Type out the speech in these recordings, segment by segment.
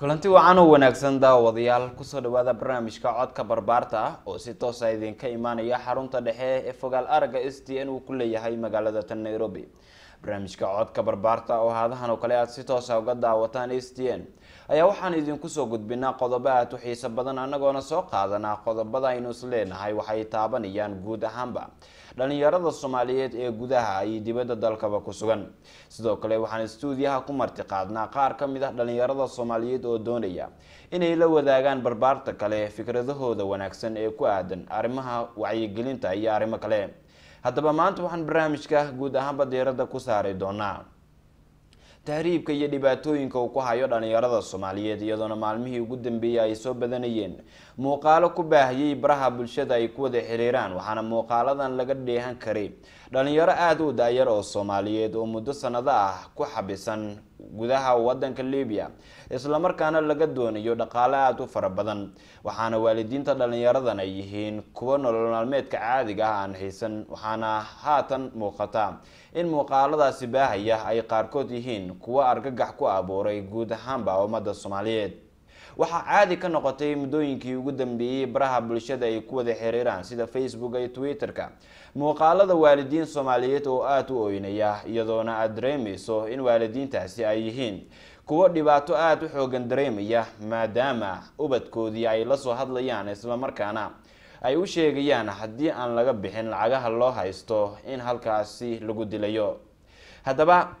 kulanti wacan oo wanaagsan daawadayaal kusoo dhawaada barnaamijka codka barbaarta ah oo si toosa idinka imaanaya xarunta dhexe ee fogaal aragga s t n uu ku leeyahay magaalada tan nairobi barnaamijka codka barbaarta oo haadahan oo kale aad si toosa uga daawataan s t n ayaa waxaan idinku soo gudbinaa qodobo aada u xiiso badan anagoona soo qaadanaa qodobada aynu is leenahay waxay taabanayaan guud ahaanba dhalinyarada soomaaliyeed ee gudaha iyo dibadda dalkaba ku sugan sidoo kale waxaan stuudiyaha ku marti qaadnaa qaar ka mid ah dhalinyarada soomaaliyeed oo doonaya inay la wadaagaan barbaarta kale fikradahooda wanaagsan ee ku aadan arrimaha wacyigelinta iyo arrimo kale haddaba maanta waxaan barnaamijka guud ahaanba diiradda ku saari doonaa tahriibka iyo dhibaatooyinka uu ku hayo dhalinyarada soomaaliyeed iyadoona maalmihii ugu dambeeyay ay soo badanayeen muuqaalo ku baahiyey baraha bulshada ay ku wada xiriiraan waxaana muuqaaladan laga dheehan karay dhalinyaro aada u daayar oo soomaaliyeed oo muddo sanado ah ku xabisan gudaha wadanka libiya islamarkaana laga doonayo dhaqaale aada u fara badan waxaana waalidiinta dhalinyaradan ay yihiin kuwo nolol maalmeedka caadiga ah aan haysan waxaana haatan muuqata in muuqaaladaasi baahaya ay qaarkood yihiin kuwo argagax ku abuuray guud ahaanba ummada soomaaliyeed waxaa caadi ka noqotay muddooyinkii ugu dambeeyey baraha bulshada ay ku wada xiriiraan sida facebook iyo twitter-ka muuqaalada waalidiin soomaaliyeed oo aada u oynaya iyadoona aada dareemeyso in waalidiintaasi ay yihiin kuwo dhibaato aada u xoogan dareemaya maadaama ubadkoodii ay lasoo hadlayaan islamarkaana ay u sheegayaan haddii aan laga bixin lacagaha loo haysto in halkaasi lagu dilayo haddaba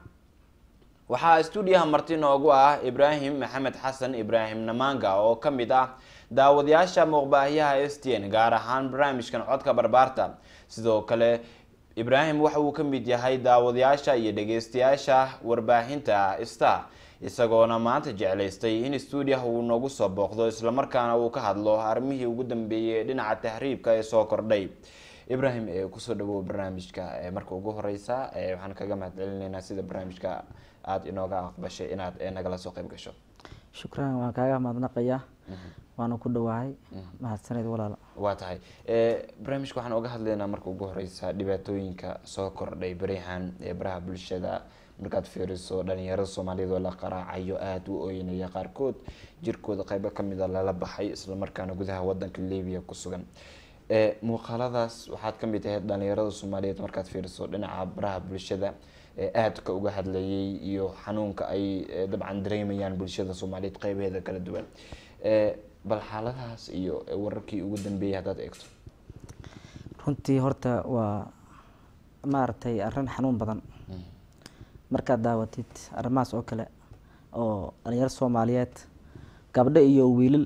waxaa stuudiyaha marti noogu ah ibraahim maxamed xasan ibraahim namanga oo ka mid ah daawadayaasha muuqbaahiyaha s t n gaar ahaan barnaamijkan codka barbaarta sidoo kale ibraahim waxa uu ka mid yahay daawadayaasha iyo dhageystayaasha warbaahinta star isagoona maanta jeclaystay in stuudiyaha uu noogu soo booqdo islamarkaana uu ka hadlo arrimihii ugu dambeeyey dhinaca tahriibka ee soo kordhay ibraahim kusoo dhawow barnaamijka marka ugu horeysa waxaan kaga mahad celinaynaa sida barnaamijka aada inooga aqbashay inaad nagala soo qeyb gasho shukran waan kaaga mahadnaqayaa waana ku dhawahay mahadsaneed walaala waa tahay barnaamijka waxaan oga hadlaynaa marka ugu horeysa dhibaatooyinka soo kordhay berihan ee baraha bulshada markaad fiiriso dhalinyarada soomaaliyeed oo la qaraacayo aada u ooynaya qaarkood jirkooda qeybo kamida lala baxay islamarkaana gudaha wadanka libiya ku sugan muuqaaladaas waxaad kamid ahayd dhalinyarada soomaaliyeed markaad fiiriso dhinaca baraha bulshada aadka uga hadlayay iyo xanuunka ay dabcan dareemayaan bulshada soomaaliyeed qeybeeda kala duwan bal xaaladahaas iyo wararkii ugu dambeeyay haddaad eegto runtii horta waa maaragtay arrin xanuun badan markaad daawatid arrimahaas oo kale oo dhalinyaro soomaaliyeed gabdho iyo wiilal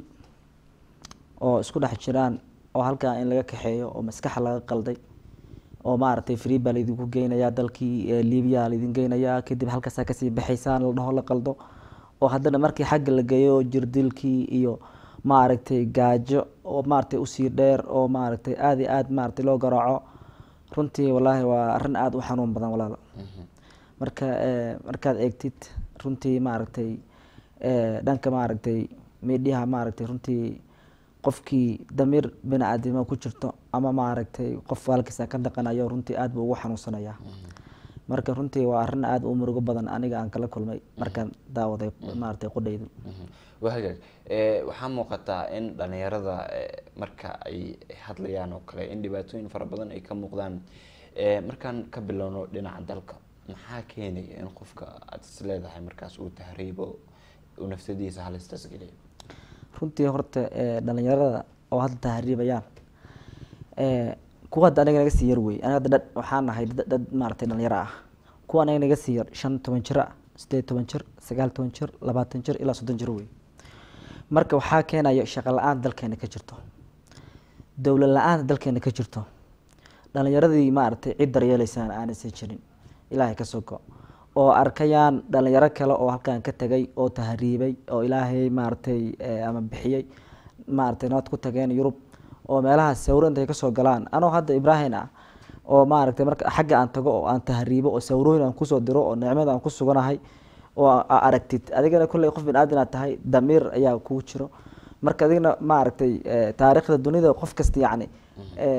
oo isku dhex jiraan oo halkaa in laga kaxeeyo oo maskaxa laga qalday oo maaragtay free baa laydinku geynayaa dalkii libiya laydin geynayaa kadib halkaasaa kasii baxaysaan la dhaho la qaldo oo haddana markii xagga la geeyo jirdilkii iyo maaragtay gaajo oo maaragtay usii dheer oo maaragtay aada iyo aada maaragtay loo garaaco runtii wallaahi waa arrin aada u xanuun badan walaalo marka markaad eegtid runtii maaragtay dhanka maaragtay miidhiyaha maaragtay runtii qofkii damiir bini-aadimo ku jirto ama maaragtay qof waalkiisa ka dhaqanayo runtii aada buu ugu xanuunsanayaa marka runtii waa arrin aada u murugo badan aniga aan kala kulmay markaan daawaday maaragtay qudhaydu waa hagaag waxaa muuqataa in dhalinyarada marka ay hadlayaan oo kale in dhibaatooyin fara badan ay ka muuqdaan markaan ka bilowno dhinaca dalka maxaa keenaya in qofka aada is leedahay markaas uu tahriibo uu naftadiisa halistaas geliyo runtii horta dhalinyarada oo hadda tahriibayaan kuwa hadda anaga naga sii yar wey aniga hadda dad waxaan nahay dad maaragtay dhalinyaro ah kuwa anaga naga sii yar shan toban jir ah sideed toban jir sagaal toban jir labaatan jir ilaa soddon jir wey marka waxaa keenaya shaqo la-aan dalkeena ka jirto dowlad la-aanta dalkeena ka jirto dhalinyaradii maaragtay cid daryeeleysaan aanaysan jirin ilaahay ka soko oo arkayaan dhalinyaro kale oo halkan ka tagay oo tahriibay oo ilaahay maaragtay ama bixiyey maaragtay nabad ku tageen yurub oo meelahaas sawiro intay kasoo galaan anoo hadda ibraahim ah oo maaragtay marka xagga aan tago oo aan tahriibo oo sawirooyin aan kusoo diro oo nicmada aan ku suganahay oo aragtid adigana kolley qof bin aadan aad tahay damiir ayaa kugu jiro marka adigna maaragtay taariikhda dunida qof kasta yacni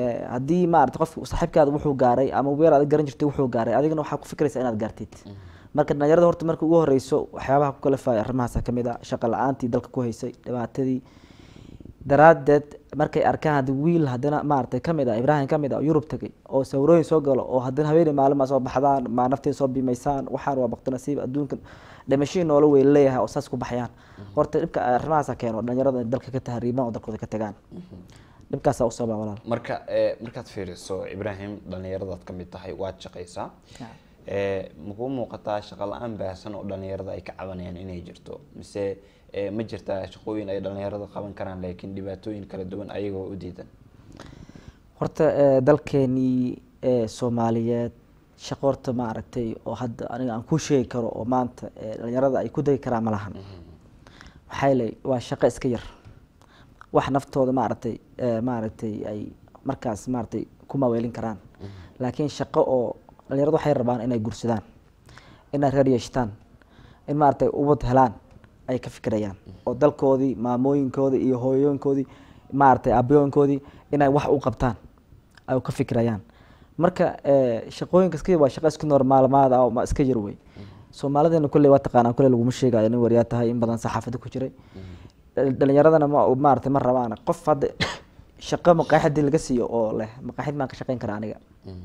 haddii maaragtay qof saaxiibkaada wuxuu gaaray ama weer aad garan jirtay wuxuu gaaray adigana waxaa ku fikraysaa inaad gaartid marka dhalinyarada horta marka ugu horeyso waxyaabaha ku kalifaya arrimahaasa ka mid ah shaqo la-aantii dalka ku haysay dhibaatadii daraadeed markay arkaan haddi wiil haddana maaragtay kamid ah ibraahim kamid ah oo yurub tagay oo sawirooyin soo galo oo haddana haweeney maalin maa soo baxdaan maa naftiin soo bimaysaan waxaan waa bakti nasiib adduunkan dhimashihii noola weyn leeyahay oo saas ku baxayaan horta dhibka arrimahaasa keeno dhalinyarada in dalka ka tahriibaan oo dalkooda ka tagaan dhibkaasaa u sababa walaal marka markaad fiiriso ibraahim dhalinyaradaad ka mid tahay waad shaqaysaa makuu muuqataa shaqo la-aan baahsan oo dhalinyarada ay ka cabanayaan inay jirto mise ma jirtaa shaqooyin ay dhalinyarada qaban karaan laakiin dhibaatooyin kala duwan ayagoo u diidan horta dalkeenii soomaaliyeed shaqo horta ma aragtay oo hadda aniga aan ku sheegi karo oo maanta dhalinyarada ay ku degi karaan ma lahan maxaa yeelay waa shaqo iska yar wax naftooda maaragtay maaragtay ay markaas maaragtay ku maaweelin karaan laakiin shaqo oo dhalinyarada waxay rabaan inay gursadaan inay reer yeeshtaan in maaragtay ubad helaan ay ka fikirayaan oo dalkoodii maamooyinkoodii iyo hooyooyinkoodii maaragtay aabiyooyinkoodii inay wax u qabtaan ay ka fikirayaan marka shaqooyinka iska waa shaqo iska normaalmaad ah oo ma iska yar wey soomaalideena kulley waa taqaanaa kulley laguma sheegayo nin waryaa tahay in badan saxaafada ku jiray dhalinyaradana ma maaragtay ma rabaan qof hadda shaqo maqaaxidii laga siiyo oo leh maqaaxid maan ka shaqeyn karaa aniga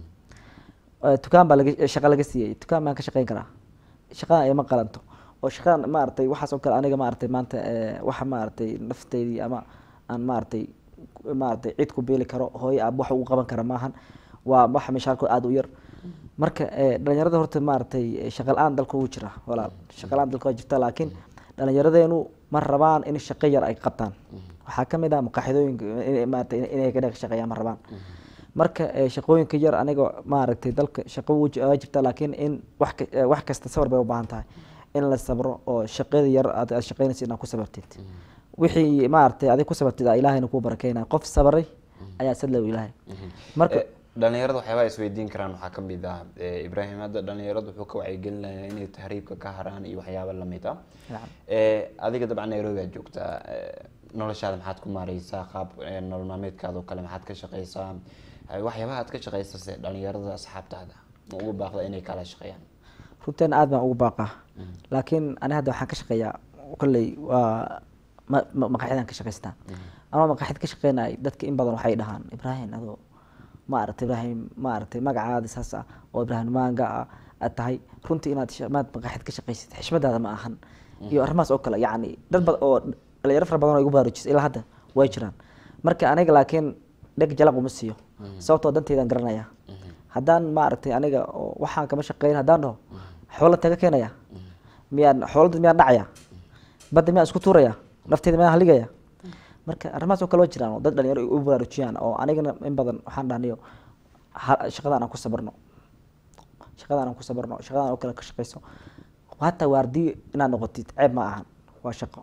dukaan baa laga shaqa laga siiyey dukaan baan ka shaqeyn karaa shaqadan ima qalanto oo shaqadan maaragtay waxaas oo kale aniga maaragtay maanta waxa maaragtay nafteydii ama aan maaragtay maaragtay cid ku beeli karo hooyo aab wax ugu qaban kara maahan waa waxa mishaalkood aada u yar marka dhalinyarada horta maaragtay shaqa la-aan dalka ugu jira walaal shaqa la-aan dalka waa jirta laakiin dhalinyaradeenu ma rabaan in shaqo yar ay qabtaan waxaa kamid ah maqaaxidooyinka maaragtay inay ka shaqeeyaan ma rabaan marka shaqooyinka yar aniga maaragtay dalka shaqo waa jirta laakiin in wax wax kasta sabar bay u baahan tahay in la sabro oo shaqada yar aad aad shaqeynaysa inaad ku sabartid wixii maaragtay adig ku sabartid aa ilaahayna kuu barakeynaya qof sabray ayaa sadlow ilaahay marka dhalinyarada waxyaabaha isweydiin karaan waxaa kamid ah ibraahim hadda dhalinyaradu wuxuu ka wacyigelinayaa inay tahriibka ka haraan iyo waxyaaba lamid ah adiga dabcan nairobi aad joogtaa noloshaada maxaad ku maareysaa qaab nolol maalmeedkaada oo kale maxaad ka shaqeysaa waxyaabaha aad ka shaqeysa se dhalinyarada asxaabtaada ma ugu baaqda inay kala shaqeeyaan runteena aad baan ugu baaqaa laakiin ani hadda waxaan ka shaqeeyaa kolley waa maqaaxidaan ka shaqaystaa anoo maqaaxid ka shaqeynay dadka in badan waxay dhahaan ibraahim adoo maaragtay ibraahim maaragtay magacaada saas ah oo ibraahim maanga ah aad tahay runtii inaad maad maqaaxid ka shaqaysid xishmadaada ma ahan iyo arrimahaas oo kale yacni dad bad oo dhalinyaro fara badan oo igu baraarujisa ilaa hadda way jiraan marka aniga laakiin dheg jalaq uma siiyo sababtoo danteydaan garanaya haddaan maaragtay aniga oo waxaan kama shaqeyn haddaan dhaho xoola taga keenaya miyaan xoolada miyaan dhacaya badda miyaan isku tuuraya nafteeda miyaan haligaya marka arrimahaas oo kale waa jiraan oo dad dhalinyaro u baraarujiyaan oo anigana in badan waxaan dhahnayo shaqadaan aan ku sabarno shaqadaan aan ku sabarno shaqadaan oo kale ka shaqeyso hataa waardiyo inaad noqotid ceeb ma ahan waa shaqo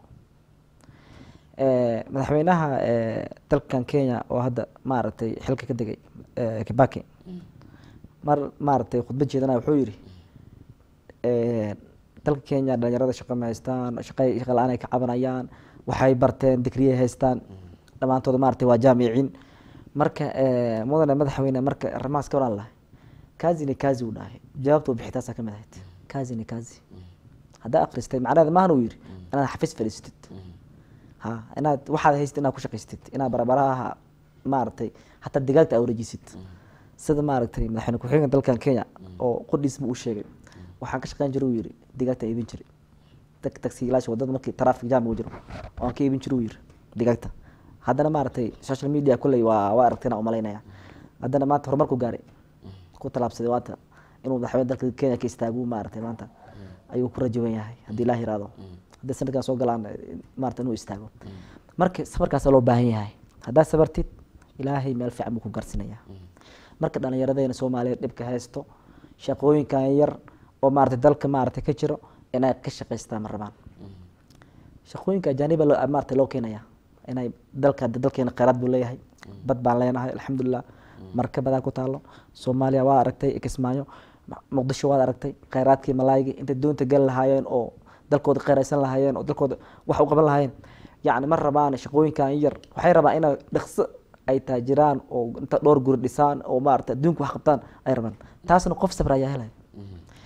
madaxweynaha dalkan kenya oo hadda maaragtay xilka ka degay kibaki mar maaragtay khudbad jeedana wuxuu yidhi dalka kenya dhalinyarada shaqo ma haystaan shaqa shaqa la-aan ay ka cabanayaan waxay barteen digriyay haystaan dhammaantooda maaragtay waa jaamiciin marka mudane madaxweyne marka arrimahaas ka waran lahay kazini kazi uu dhahay jawaabta bixitaasaa kamid ahayd kazini kazi haddaa akristay macnaheeda maahan uu yidhi inaad xafiis fadhiisatid ha inaad waxaad haystid inaad ku shaqaystid inaad barabaraha maaragtay hataa digaagta aa wareejisid sida maaragtay madaxweyne ku-xigeenka dalkan kenya oo qudhiis buu u sheegay waxaan ka shaqeyn jiray uu yidhi digaagta iibin jiray tagsiilaasha wadada markii traffic jam uu jiro waan ka iibin jiray uu yidhi digaagta haddana maaragtay social media kulley waa waa aragtayna umalaynaya haddana maanta horumarku gaaray ku talaabsaday waata inuu madaxweyne dalka kenya ka istaagu maaragtay maanta ayuu ku rajawan yahay haddii ilaah yiraahdo hadday sanadkan soo galaan maarata inuu istaago marka sabarkaasa loo baahan yahay haddaad sabartid ilaahay meel fiican buu ku garsinaya marka dhalinyaradeyna soomaaliyeed dhibka haysto shaqooyinkan yar oo maarata dalka maarata ka jiro inay ka shaqaystaan ma rabaan shaqooyinka ajaaniba maarata loo keenaya inay dalka dalkeena kheyraad buu leeyahay bad baan leenahay alxamdulilah markabadaa ku taalo soomaaliya waa aragtay kismaayo muqdisho waad aragtay kheyraadkii malaaygi intay doonta gali lahaayeen oo dalkooda kheyraysan lahaayeen oo dalkooda wax u qaban lahaayeen yacni ma rabaan shaqooyinkan yar waxay rabaan inay dhaqso ay taajiraan oo inta dhowr guri dhisaan oo maarata adduunka wax qabtaan ay rabaan taasna qof sabra ayaa helaya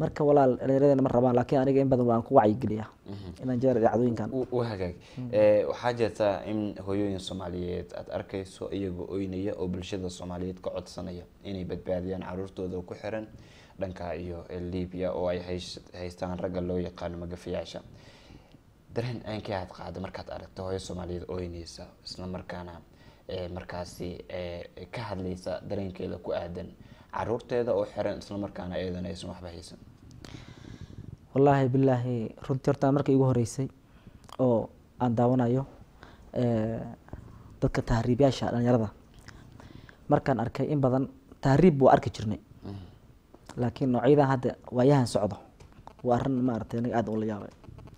marka walaal dhalinyaradena ma rabaan laakiin aniga in badan waan ku wacyigeliyaa inaan jeer dhacdooyinkan u hagaag Eh, waxaa jirta in hooyooyin soomaaliyeed aada arkayso iyagoo oynaya oo bulshada soomaaliyeed ka codsanaya inay badbaadiyaan caruurtooda ku xiran dhanka iyo libiya oo ay hays- haystaan ragga loo yaqaano magafayaasha dareen ceenkii aad qaada markaad aragto hooyo soomaaliyeed oynaysa isla markaana eh, markaasi eh, ka hadlaysa dareenkeeda ku aadan caruurteeda oo xiran isla markaana iyadana aysan waxba haysan wallaahi bilaahi runtii horta marka igu horeysay oo aan daawanayo eh, dadka tahriibyaasha dhalinyarada markaan arkay in badan tahriib buu arki jirnay laakiin noocyadan hadda waayahan socdo waa arrin maaragtay aniga aad ula yaabay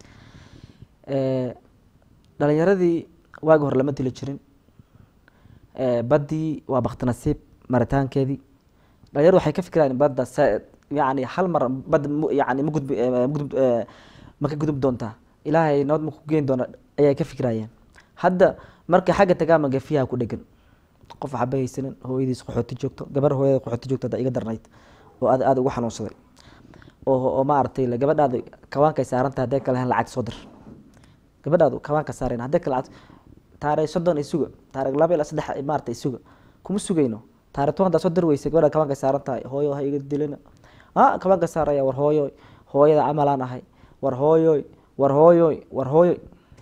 Eh, dhalinyaradii waagi hore lama dili jirin Eh, baddii waa bakti nasiib maritaankeedii dhalinyaradu waxay ka fikirayaan badda sa- yani hal mar badda mu- yani ma gudbi eh, ma gudub eh, ma ka gudub doontaa ilaahay nabad ma ku geyn doona ayay ka fikirayeen hadda markay xagga tagaa magafiyaha ku dhegan qof waxba haysanin hooyadiis qaxooti joogto gabar hooyada qaxooti joogto hadda iga darnayd oo aad aad ugu xanuunsaday oo oo maaragtay la- gabadhaada kawaankay saaranta haddee kale hen lacag soo dir gabadhaadu kawaanka saareen haddee kale lacag taariikh soddon isuga taariikh laba ilaa saddex maarata isuga kuma sugayno taariikh toban haddaa soo dir weysay gabadha kawaanka saaran tahay hooyo ha iga dilina ah kawaanka saaraya war hooyoy hooyada camalaan ahay war hooyoy war hooyoy war hooyoy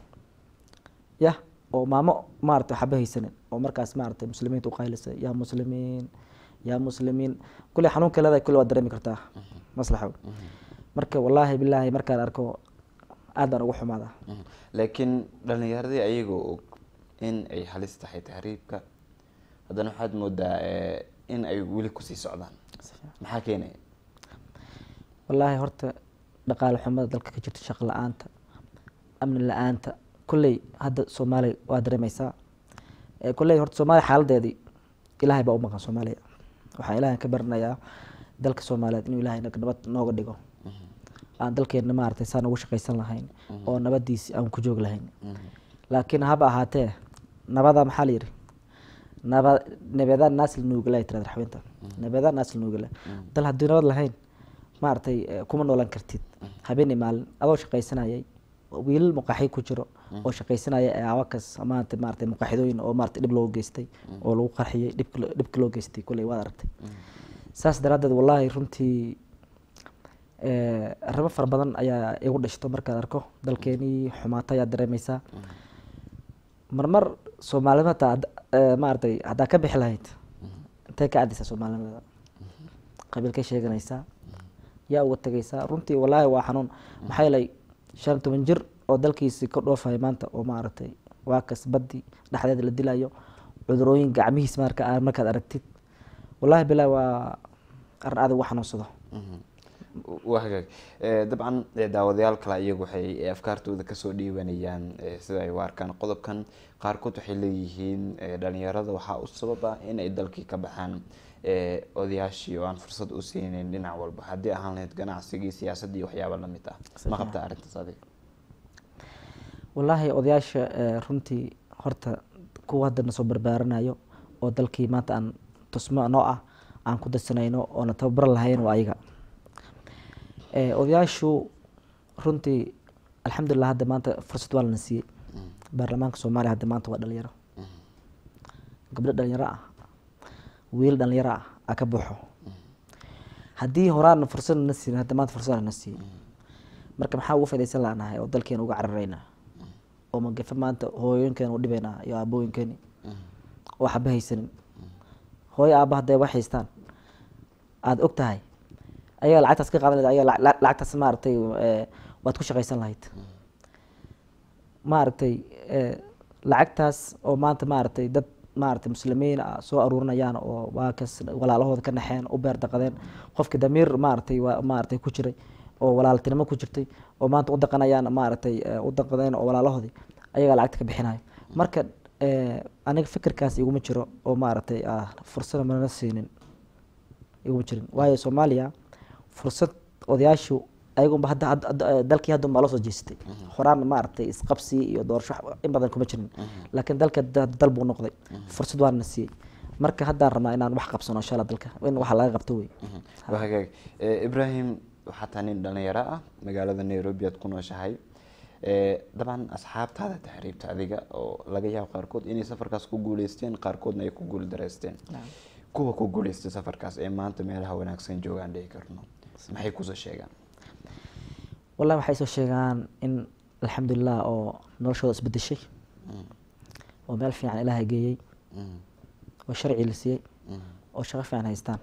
yah oo maamo maarata waxba haysanin oo markaas maarata muslimiinta uqaylisay yaa muslimiin yaa muslimiin kulley xanuunka leedahay kulle waad dareemi kartaa maslaxow marka wallaahi bilaahi markaan arko aad baan ugu xumaadaa Mhm. laakiin dhalinyaradii ayagoo og in ay halis tahay tahriibka haddana waxaad moodaa eh, in ay weli kusii socdaan maxaa keenaya wallaahi horta dhaqaale xumada dalka ka jirta shaqo la-aanta amni la-aanta kolley hadda soomaaliya waa dareemeysaa Eh, kolley horta soomaaliya xaaladeedii ilaahay baa u maqan soomaaliya waxaan ilaahay ka baranayaa dalka soomaaliyeed inuu ilaahay naga nabad nooga dhigo aan dalkeena maaragtay saan ugu shaqaysan lahayn oo nabadiisi aan ku joog lahayn laakiin haba ahaatee nabada maxaa la yidhi naba nabedaa naasl nuugala ay tirada raxweynta nabedaa naasl nuugala dal haddii nabad lahayn maaragtay eh, kuma noolan kartid habeenii maalin adoo shaqaysanayay wiilal muqaaxi ku jiro oo shaqaysanaya ee awakas maanta maaragtay muqaaxidooyin oo maaragtay dhib loo geystay oo lagu qarxiyey dhibka lo- dhibka loo geystay kolley waad aragtay saas daraaddeed wallaahi runtii eh, arrimo fara badan ayaa igu dhashto markaad arko dalkeenii xumaata ayaad dareemeysaa marmar soomaalima hataa hadd- eh, maaragtay haddaa ka bixi lahayd intay ka caddaysaa soomaalinimada qabiilkay sheeganaysaa yaa uga tegaysaa runtii wallaahi waa xanuun maxaa yeelay shan iyo toban jir oo dalkiisi ka dhoofaya maanta oo maaragtay waa kas baddi dhexdeeda la dilayo cudurooyin gacmihiis marka aa- markaad aragtid wallaahi bilaa waa arrin aad ugu xanuunsado waa hagaag Eh, dabcan eh, daawadayaal kale iyagu waxay eh, afkaartooda kasoo dhiibanayaan eh, sida ay u arkaan qodobkan qaarkood waxay leeyihiin eh, dhalinyarada waxaa u sababa in ay dalkii ka baxaan eh, odayaashii oo aan fursad u siinin dhinac walba haddii ahaan lahayd ganacsigii siyaasaddii waxyaaba lamid ah ma qabtaa arrintaas adiga wallaahi odayaasha eh, runtii horta kuwa hadda nasoo barbaaranayo oo dalkii maanta aan tusmo noo ah aan ku darsanayno oona tababar lahayn waa ayaga Eh, odayaashu runtii alxamdulilah hadda maanta fursad waa lana siiyey baarlamaanka soomaaliya hadda maanta waa dhalinyaro gabdho dhalinyaro ah wiil dhalinyaro ah aa ka buuxo haddii horaana fursad na siin hadda maanta fursad na siiyey marka maxaa ugu faidaysan lanahay oo dalkeena uga cararaynaa oo magafe maanta hooyooyinkeena u dhibaynaa iyo aabooyinkeeni oo waxba haysanin hooyo aaba hadday wax haystaan aada og tahay ayaga lacagtaas ka qaadan lahayd ayaga la- la- lacagtaas maaragtay eh, waad ku shaqaysan lahayd maaragtay eh, lacagtaas oo maanta maaragtay dad maaragtay muslimiin ah soo aruurinayaan oo waa kas walaalahooda ka naxeen u beer daqadeen qofki damiir maaragtay waa maaragtay ku jiray oo walaaltinimo ku jirtay oo maanta u daqanayaan maaragtay eh, u daqadeen oo walaalahoodii ayagaa lacagta ka bixinayo marka eh, aniga fikirkaas iguma jiro oo maaragtay ah fursada manana siinin iguma jirin waayo soomaaliya fursad odayaashu ayagunba hadda hadda- hadda eh, dalkii hadda unbaa loo soo jeestay horaan maaragtay isqabsi iyo doorasho wax- in badan kuma jirin laakiin dalka da- dal buu noqday fursad waana siiyey marka haddaan rabnaa inaan wax qabsano insha allah dalka in waxa laga qabto wey waa hagaag Eh, ibrahim waxaa taa nin dhalinyaro ah magaalada nairobi aad ku nooshahay Eh, dabcan asxaabtaada taxriibta adiga oo laga yaabo qaarkood inay safarkaas ku guuleysteen qaarkoodna ay ku guul dareysteen kuwa ku guuleystay safarkaas ee maanta meelaha wanaagsan joogaan dhihi karno maxay kusoo sheegaan wallahi waxay soo sheegaan in alxamdulilah oo noloshooda isbedeshay oo meel fiican ilaahay geeyey Mm, oo sharci la siiyey mm, oo shaqo fiican haystaan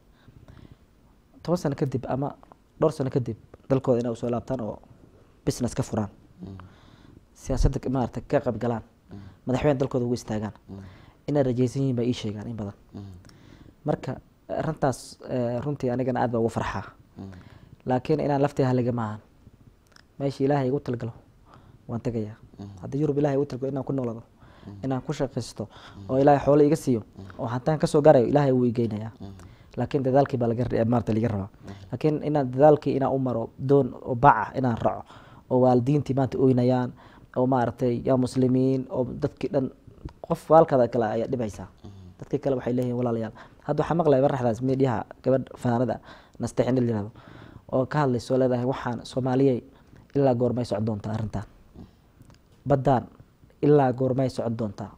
toban sano kadib ama dhowr sano kadib dalkooda inay usoo laabtaan oo business ka furaan mm, siyaasadda maarata ka qayb galaan madaxweyne dalkooda ugu istaagaan mm, inay rajaysan yihiin bay ii sheegaan in badan mm, marka arrintaas eh, runtii anigana aad baa ugu farxaa mm, laakiin inaan laftii haliga maahan meesha ilaahay igu talgalo waan tegayaa haddii yurub ilahay igu talgalo inaan ku noolado inaan ku shaqaysto oo ilaahay xoolo iga siiyo oo hantaan kasoo gaarayo ilaahay wuu igeynayaa laakiin dadaalkii baa laga maarata liga rabaa laakiin inaan dadaalkii inaan u maro doon oo baca inaan raco oo waalidiintii maanta oynayaan oo maaragtay yaa muslimiin oo dadkii dhan qof waalkada kale ayaa dhibaysaa dadkii kale waxay leeyihin walaalayaal hadda waxaa maqlaya baraxdaas miidhiyaha gabadh fanaanada nasteexin la yirahdo oo ka hadlayso leedahay waxaan soomaaliyey ilaa goormay socon doontaa arrintan baddaan ilaa goormay socon doontaa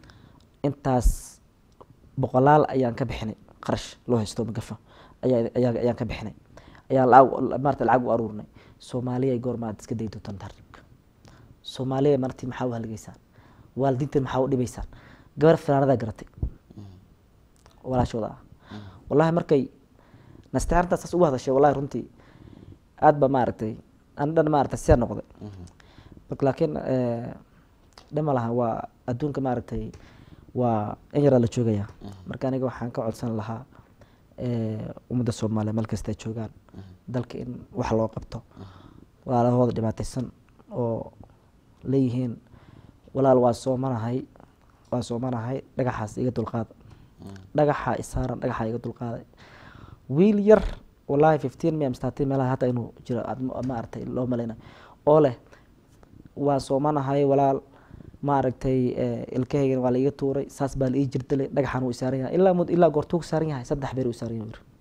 intaas boqolaal ayaan ka bixinay qarash loo haysto magafa ayaa ayaa- ayaan ka bixinay ayaan lacag maarata lacag u aruurnay soomaaliya goorma aad iska dayi doontaan taariibka soomaaliya marti maxaa u halgaysaan waalidiinta maxaa u dhibaysaan gabar fanaanadaa garatay walaashooda ah wallahi markay nasteexantaa saas ugu hadashay wallahi runtii aad ba maaragtay an dhan maaragtay sidaa noqday marka laakiin eh, dhama laha waa adduunka maaragtay waa in yaraa la joogayaa marka aniga waxaan ka codsan lahaa eh, ummadda soomaaliya meel kasta ay joogaan dalka in wax loo qabto walaalahooda dhibaataysan oo leeyihiin walaal waa soomanahay waa soomanahay dhagaxaas iga dulqaada dhagaxa isaaran dhagaxa iga dulqaaday wiil yar wallahi fifteen mi amstaatin meelaha hadda inuu jiro aad ma- maaragtay loo malayna oo leh waan soomanahay walaal maaragtay eh, ilkahaygan waa la iga tuuray saas baa la ii jirdalay dhagaxan uu isaaran yahay ilaa mud ilaa goortuu saaran yahay saddex beri uu saaran yahay wir.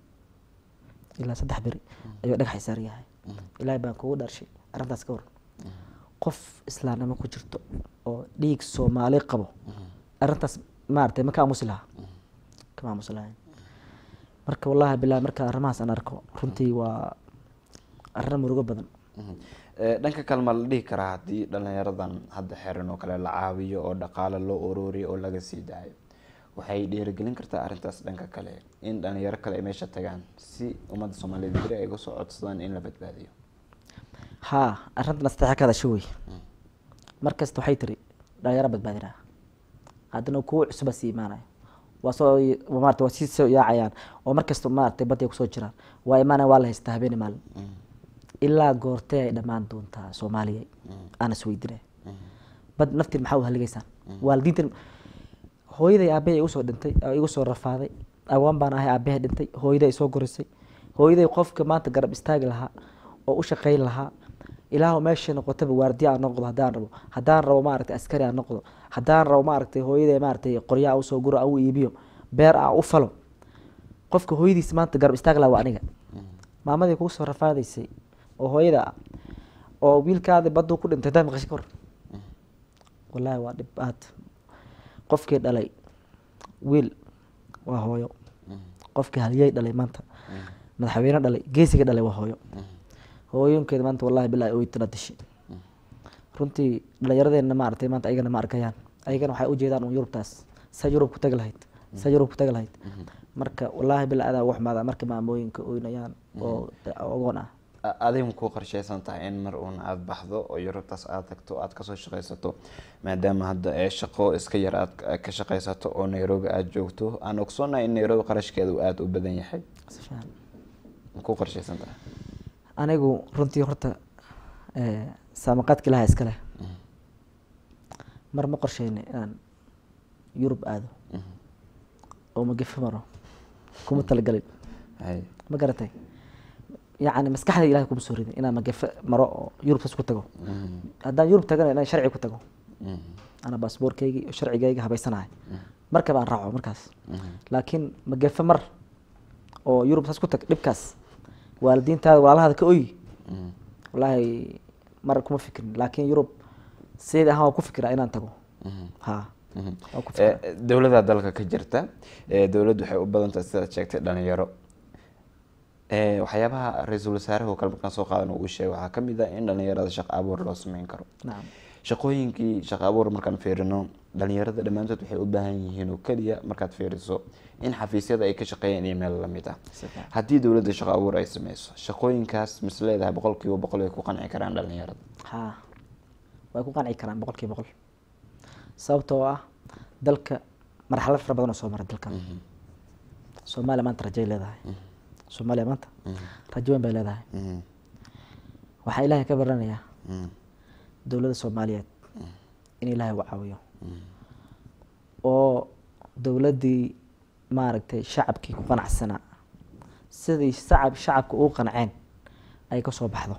ilaa saddex beri ayuu dhagax isaaran yahay ilaahay baan kugu dharshay arrintaas ka waran qof islaamnimo ku jirto oo dhiig soomaali qabo arrintaas maaragtay ma ka aamusi lahaa kama aamusi lahayn marka wallahi bilahi marka arrimahaas aan arko runtii waa arrin murugo badan Mhm. Eh, dhanka kale ma la dhihi karaa haddii dhalinyaradan hadda xeran oo kale la caawiyo oo dhaqaale loo ururiyo oo laga sii daayo waxay dhiirigelin kartaa arrintaas dhanka kale in dhalinyaro kale ay meesha tagaan si ummadda soomaaliyeed beri ay uga soo codsadaan in la badbaadiyo haa arrintan asteexa ka hadasho wey mar kasta waxay tiri dhalinyaro badbaadinaa haddana kuwa cusuba sii imaanaya waa soo maarata waa sii soo yaacayaan oo mar kasta maaragtay badday kusoo jiraan waa imaanaya waa la haystaa habeeni maalin ilaa goortee ay dhammaan doontaa soomaaliya aan isweydinay bad naftiin maxaa u haligaysaan waalidiintan hooyaday aabahay igu soo dhintay oo igu soo rafaaday agoon baan ahay aabahay dhintay hooyaday soo gorisay hooyaday qofka maanta garab istaagi lahaa oo u shaqayn lahaa ilaahu meeshay noqotaba waardiya aan noqdo haddaan rabo haddaan rabo maaragtay askari aan noqdo haddaan rabo maaragtay hooyaday maaragtay qoryaa usoo guro aan u iibiyo beer aan u falo qofka hooyadiis maanta garab istaagi lahaa waa aniga maamadii kugu soo rafaadaysay oo hooyada ah oo wiilkaadi baduu ku dhintay daa maqashay ka hor wallaahi waa dhib aad qofkii dhalay wiil waa hooyo qofkii halyey dhalay maanta madaxweyne dhalay geesiga dhalay waa hooyo hooyooyinkeeda maanta wallahi bilahi oytana dishay runtii dhalinyaradeenna maaragtay maanta ayagana ma arkayaan ayagana waxay ujeedaan un yurubtaas sa yurub ku tagi lahayd sa yurub ku tagi lahayd marka wallaahi bila adaa ugu xumaada marka maamooyinka oynayaan oo ogoon ah A- adiga ma ku qorsheysan tahay in mar uun aada baxdo oo yurubtaas aada tagto aada kasoo shaqaysato maadaama hadda ee shaqo iska yar aad ka- ka shaqaysato oo nairobi aada joogto aan ogsoonahay in nairobi qarashkeeda uu aada u badan yahay si fiican ma ku qorsheysan tahay anigu runtii horta eh, saamaqaadka ilaha iska leh mar ma qorsheyni inaan yurub aado oo magafe maro kuma talagelin hay ma garatay yacni maskaxda ilahay kuma soo ridin inaan magafe maro oo yurubtaas ku tago haddaan yurub tagana inaan sharci ku tago ana baasboorkeygi iyo sharcigeyga habaysanahay markaba aan raaco markaas laakiin magafe mar oo yurub saas ku tag dhibkaas waalidiintaada walaalahaada ka oyi Mhm. wallaahi mar kuma fikrin laakiin yurub sideed ahaan waa ku fikiraa inaan tago Mhm. ha Mhm. waa ku fikiraa Eh, dowladda dalka ka jirta eh, dowladdu waxay u badan tahay sidaad sheegtay dhalinyaro Eh, waxyaabaha ra-iisul wasaaraha oo kale markaan soo qaadan uu sheegay waxaa ka mid ah in dhalinyarada shaqo abuur loo sameyn karo nacam shaqooyinkii shaqo abuur markaan fiirino dhalinyarada dhammaantood waxay u baahan yihiin oo keliya markaad fiiriso in xafiisyada ay ka shaqeeyaan iyo meel lamid ah Si fiican. haddii dowladda shaqo abuur ay sameyso shaqooyinkaas mis leedahay boqolkiiba boqol ay ku qanci karaan dhalinyarada ha way ku qanci karaan boqol kiiba boqol sababtoo ah dalka marxalad fara badan oo soo mara dalkan soomaaliya maanta rajay leedahay soomaaliya maanta rajo weyn bay leedahay Mhm. waxaa ilaahay ka baranayaa Mhm. dowladda soomaaliyeed in ilaahay uu caawiyo oo dowladdii maaragtay shacabkii ku qanacsanaa sidii shacab shacabka ugu qanceen ay ka soo baxdo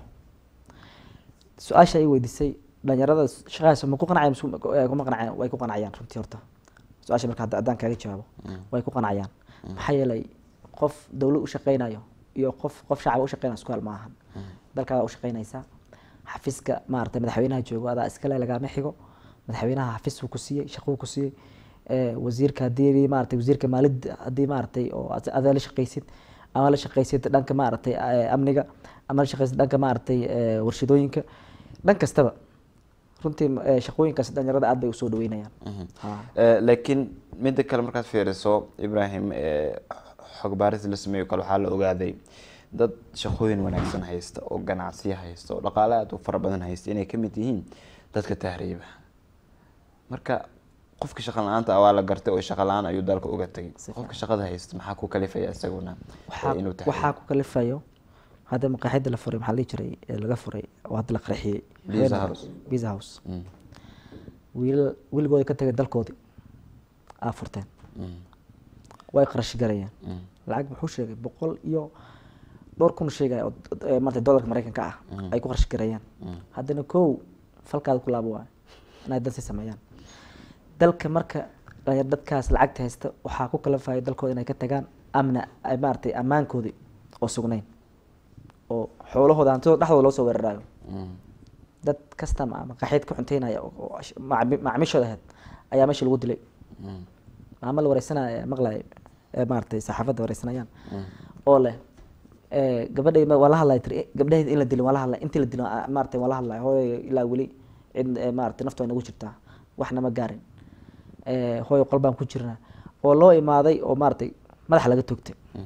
su-aasha ay weydiisay dhalinyarada shaqadaas ma ku qanacayaan mise kuma- eh, kuma qanacayaan way ku qanacayaan runtii horta su-aasha marka hadda haddaan kaaga jawaabo way ku qanacayaan maxaa yeelay qof dowlad u shaqeynayo iyo qof qof shacab u shaqeynayo isku hal ma ahan dalkaadaa u shaqeynaysaa xafiiska maaragtay madaxweynaha joogo adaa iskale lagaama xigo madaxweynaha xafiis uu ku siiyey shaqo uu ku siiyey Eh, wasiirka haddii maaragtay wasiirka maaliyadda haddii maaragtay oo ad- adaa la shaqeysid ama la shaqeysid dhanka maaragtay eh, amniga ama la shaqeysid dhanka maaragtay eh, warshadooyinka dhan kastaba runtii eh, shaqooyinkaas dhalinyarada aad bay usoo dhaweynayaan Ha. Eh, laakiin midda kale markaad fiiriso ibrahim eh, xog baaris la sameeyo kale waxaa la ogaaday dad shaqooyin wanaagsan haysta oo ganacsiyo haysta oo dhaqaale aad u fara badan haysta inay ka mid yihiin dadka tahriiba marka qofka shaqa la-aanta ah waa la gartay oo shaqa la-aan ayuu dalka uga tegay Si qofka shaqada haysta maxaa ku kalifaya isaguna waxaa eh, inuu tahriibo waxaa ku kalifayo hadda maqaaxida la furay maxaa la dhihi jiray ee laga furay oo hadda la qarxiyey Pizza House. Pizza House Mm, wiilal wiilgooda ka tegay dalkoodii aa furteen mm, way qarash galayeen mm, lacag muxuu sheegay boqol iyo dhowr kun sheegaya oo eh, maarata dollarka mareykanka ah ay ku qarash gareeyaan mm. haddana kow falkaada ku laabo waayo inay dansi sameeyaan dalka marka dhalinyar dadkaas lacagta haysta waxaa ku kalafayo dalkooda inay ka tagaan amna ay maaragtay ammaankoodii oo sugnayn oo xoolahooda hantidooda dhexdooda loo soo weerarayo Mm, dad kasta ma maqaaxeed ka cunteynaya oo- oo ash- macmi- macaamiishooda ahayd ayaa meesha lagu dilay mm, maamo la wareysanaya maqlay ee maaragtay saxaafadda wareysanayaan mm, oo leh eh, gabadhay ma- waa la hadlay tiri gabdhaheed in la dilin waa la hadlay intii la dilin ah, maaragtay waa la hadlay hooyo ilaa weli cid eh, maaragtay naftu ay nagu jirtaa waxna ma gaarin Eh, hooyo qol baan ku jirnaa oo loo imaaday oo maaragtay madaxa laga toogtay Mm.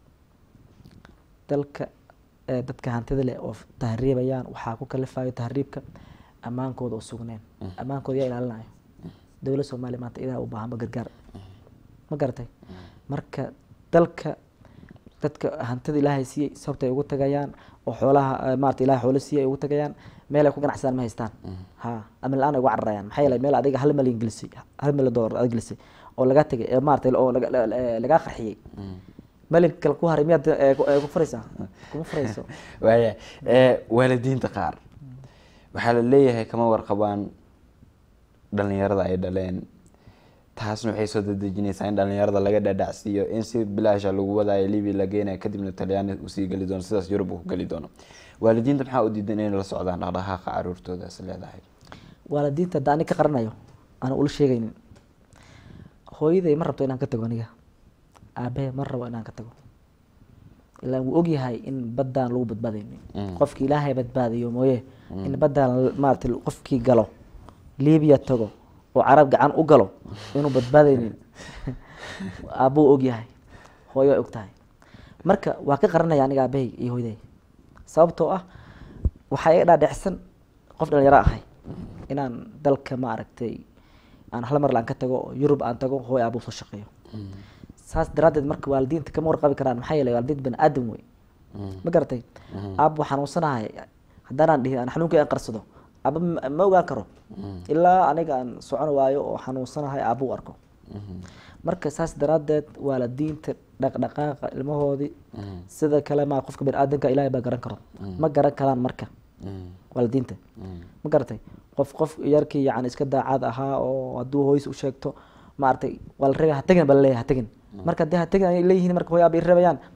dalka eh, dadka hantida leh oo f- tahriibayaan waxaa ku kalifayo tahriibka ammaankooda oo sugneen ammaankooda yaa ilaalinayo dowladda soomaaliya maanta idaa u baahanba gargaar ma garatay marka dalka dadka hantida ilaahay siiyey sababta ay ugu tagayaan oo xoolaha eh, maarata ilahay xoolo siiyey ay ugu tagayaan meel ay ku ganacsadaan ma haystaan ha amin la-aan ay uga cararayaan maxaa yeelay meel adiga hal malyan gelisay hal milyan dollar aad gelisay oo laga tegay ee maarata oo laga- la- la- lagaa qarxiyey mm. malyanka kale ku haray miyaad eh, ku- eh, ku furaysaa kuma furayso waaya eh, waalidiinta qaar waxaa la leeyahay kama warqabaan dhalinyarada ay dhaleen taasna waxay soo dadejinaysaa in dhalinyarada laga dhadhacsiiyo in si bilaasha lagu wadaayo libya la geenayo kadibna talyaani usii geli doono sidaas yurub uu ku geli doono waalidiinta maxaa u diidan inay la socdaan dhaqdhaqaaqa caruurtoodaas leedahay waalidiinta hadda ani ka qaranayo aan ula sheegaynin hooyaday ma rabto inaan ka tago aniga aabahe ma rabo inaan ka tago ilaa wuu ogyahay in baddaan lagu badbaadaynin Mm. qofki ilaahay badbaadiyo mooye in baddaan maarata qofkii galo libiya tago oo carab gacan u galo inuu badbaadaynin aabuu ogyahay hooyo way og tahay marka waa ka qaranaya aniga aabahay iyo hooyaday sababtoo ah waxaa iga dhaadhecsan qof dhalinyaro ahay inaan dalka ma aragtay aan hal mar laan ka tago oo yurub aan tago hooy aabuu soo shaqeeyo saas daraaddeed marka waalidiinta kama warqabi karaan maxaa yeelay waalidiinta bani aadam wey ma garatay aabbu xanuunsanahay haddaanaan dhihin aan xanuunkii aan qarsado aabba ma- ma ogaan karo ilaa aniga aan socon waayo oo xanuunsanahay aabbu u arko marka saas daraaddeed waalidiinta dhaqdhaqaaqa ilmahoodii sida kale ma qofka bani aadamka ilaahay baa garan karo ma garan karaan marka waalidiinta ma garatay qof qof yarkii yani iska daacad ahaa oo hadduu hooyis u sheegto maaragtay waa la reebay ha tegin baa laleeyahay ha tegin marka haddii ha tegin ay leeyihiin marka hooy aaba i reebayaan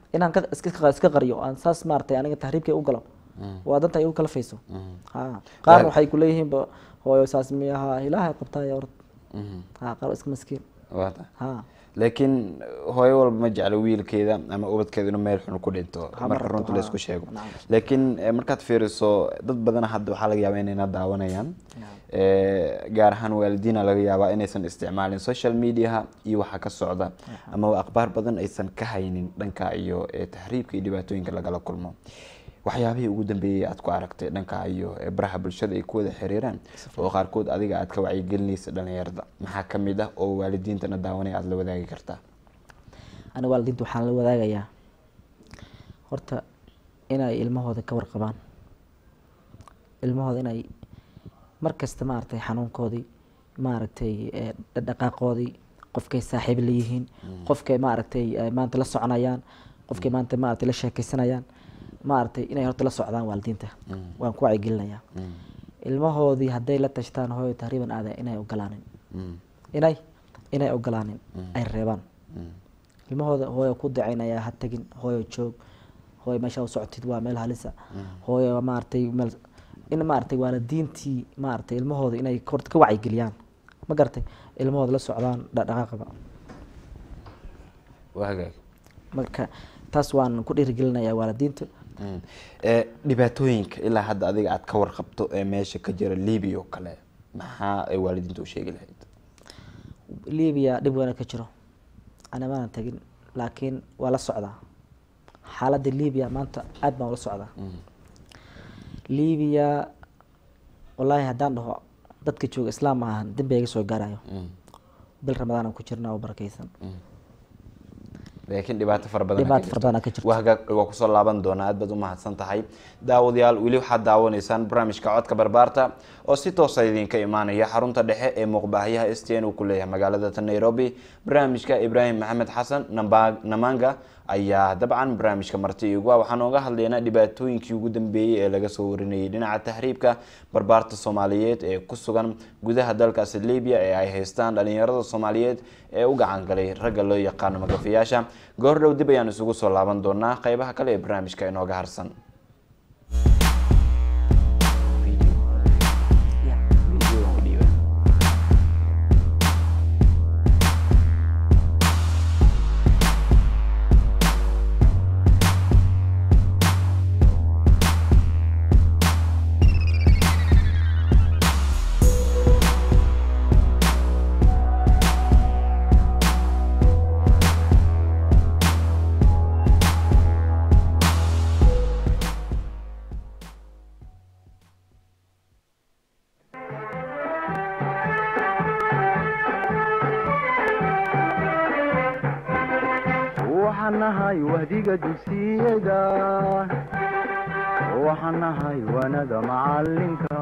inaan ka iska iska qariyo aan saas maaragtay aniga tahriibkay u galo waa danta ay u kala fayso ha qaarna waxay kuleeyihiinba hooyo saas miyaha ilaahay qabtaaya orod ha qaar waa iska maskiin waata ha laakiin hooyo walba ma jeclo wiilkeeda ama ubadkeeda inuu meel xun ku dhinto Ha, marka marka runta ha, laysku sheego nacam. laakiin eh, markaad fiiriso dad badan hadda waxaa laga yaabaa inayna daawanayaan Eh, gaar ahaan waalidiina laga yaabaa inaysan isticmaalin social mediaha iyo waxa ka socda ama akhbaar badan aysan ka haynin dhanka iyo eh, tahriibka iyo dhibaatooyinka lagala kulmo waxyaabihii ugu dambeeyey aad ku aragtay dhanka iyo eh, baraha bulshada ay ku wada xiriiraan oo qaarkood adiga aad ka wacyigelinaysa dhalinyarada maxaa ka mid ah oo waalidiintana daawanaya aada la wadaagi kartaa aniga waalidiinta waxaan la wadaagayaa horta inay ilmahooda ka warqabaan ilmahooda inay mar kasta maaragtay xanuunkoodii maaragtay eh, dhaqdhaqaaqoodii qofkay saaxiib la yihiin qofkay maaragtay eh, maanta la soconayaan qofkay maanta maaragtay la sheekeysanayaan maaragtay inay horta la socdaan waalidiinta waan ku wacyigelinayaa ilmahoodii hadday la tashtaan hooyo tahriiban aada inay ogolaanin inay inay ogolaanin ay reebaan ilmahooda hooyo ku dacaynaya ha tagin hooyo joog hooyo meesha u socotid waa meel halisa hooyo maaragtay meel in maaragtay waalidiintii maaragtay ilmahooda inay horta ka wacyigeliyaan ma garatay ilmahooda la socdaan dhaqdhaqaaqaba waa hagaag marka taas waan ku dhiirigelinayaa waalidiinta Mm. Eh, dhibaatooyinka ilaa hadda adiga aad ka warqabto ee meesha ka jira libiya oo kale maxaa ay waalidiinta u sheegi lahayd libiya dhib weyna ka jiro ana maanan tagin laakiin waa la socdaa xaaladda libiya maanta aad baan ula socdaa libiya wallaahi haddaan dhaho dadka jooga islaam ma ahan dembi iga soo gaarayo bil ramadaan aan ku jirna oo barakeysan laakiin dhibaato fara badan Dhibaato fara badan ka jirto. waa hagaag waa kusoo laaban doonaa aad baad u mahadsan tahay daawadayaal weli waxaad daawanaysaan barnaamijka codka barbaarta oo si toosa idinka imaanaya xarunta dhexe ee muuqbaahiyaha s t n uu ku leeyahay magaalada ta nairobi barnaamijka ibraahim maxamed xasan Namba- namanga ayaa dabcan barnaamijka marti igu ah waxaan ooga hadlaynaa dhibaatooyinkii ugu dambeeyey ee laga soo warinayay dhinaca tahriibka barbaarta soomaaliyeed ee ku sugan gudaha dalkaasi libya ee ay haystaan dhalinyarada soomaaliyeed ee u gacan galay ragga loo yaqaano magafayaasha goor dhow dib ayaan isugu soo laaban doonaa qeybaha kale ee barnaamijka inooga harsan waxaan nahay wahdiga dugsiyada waxaan nahay wanada macalinka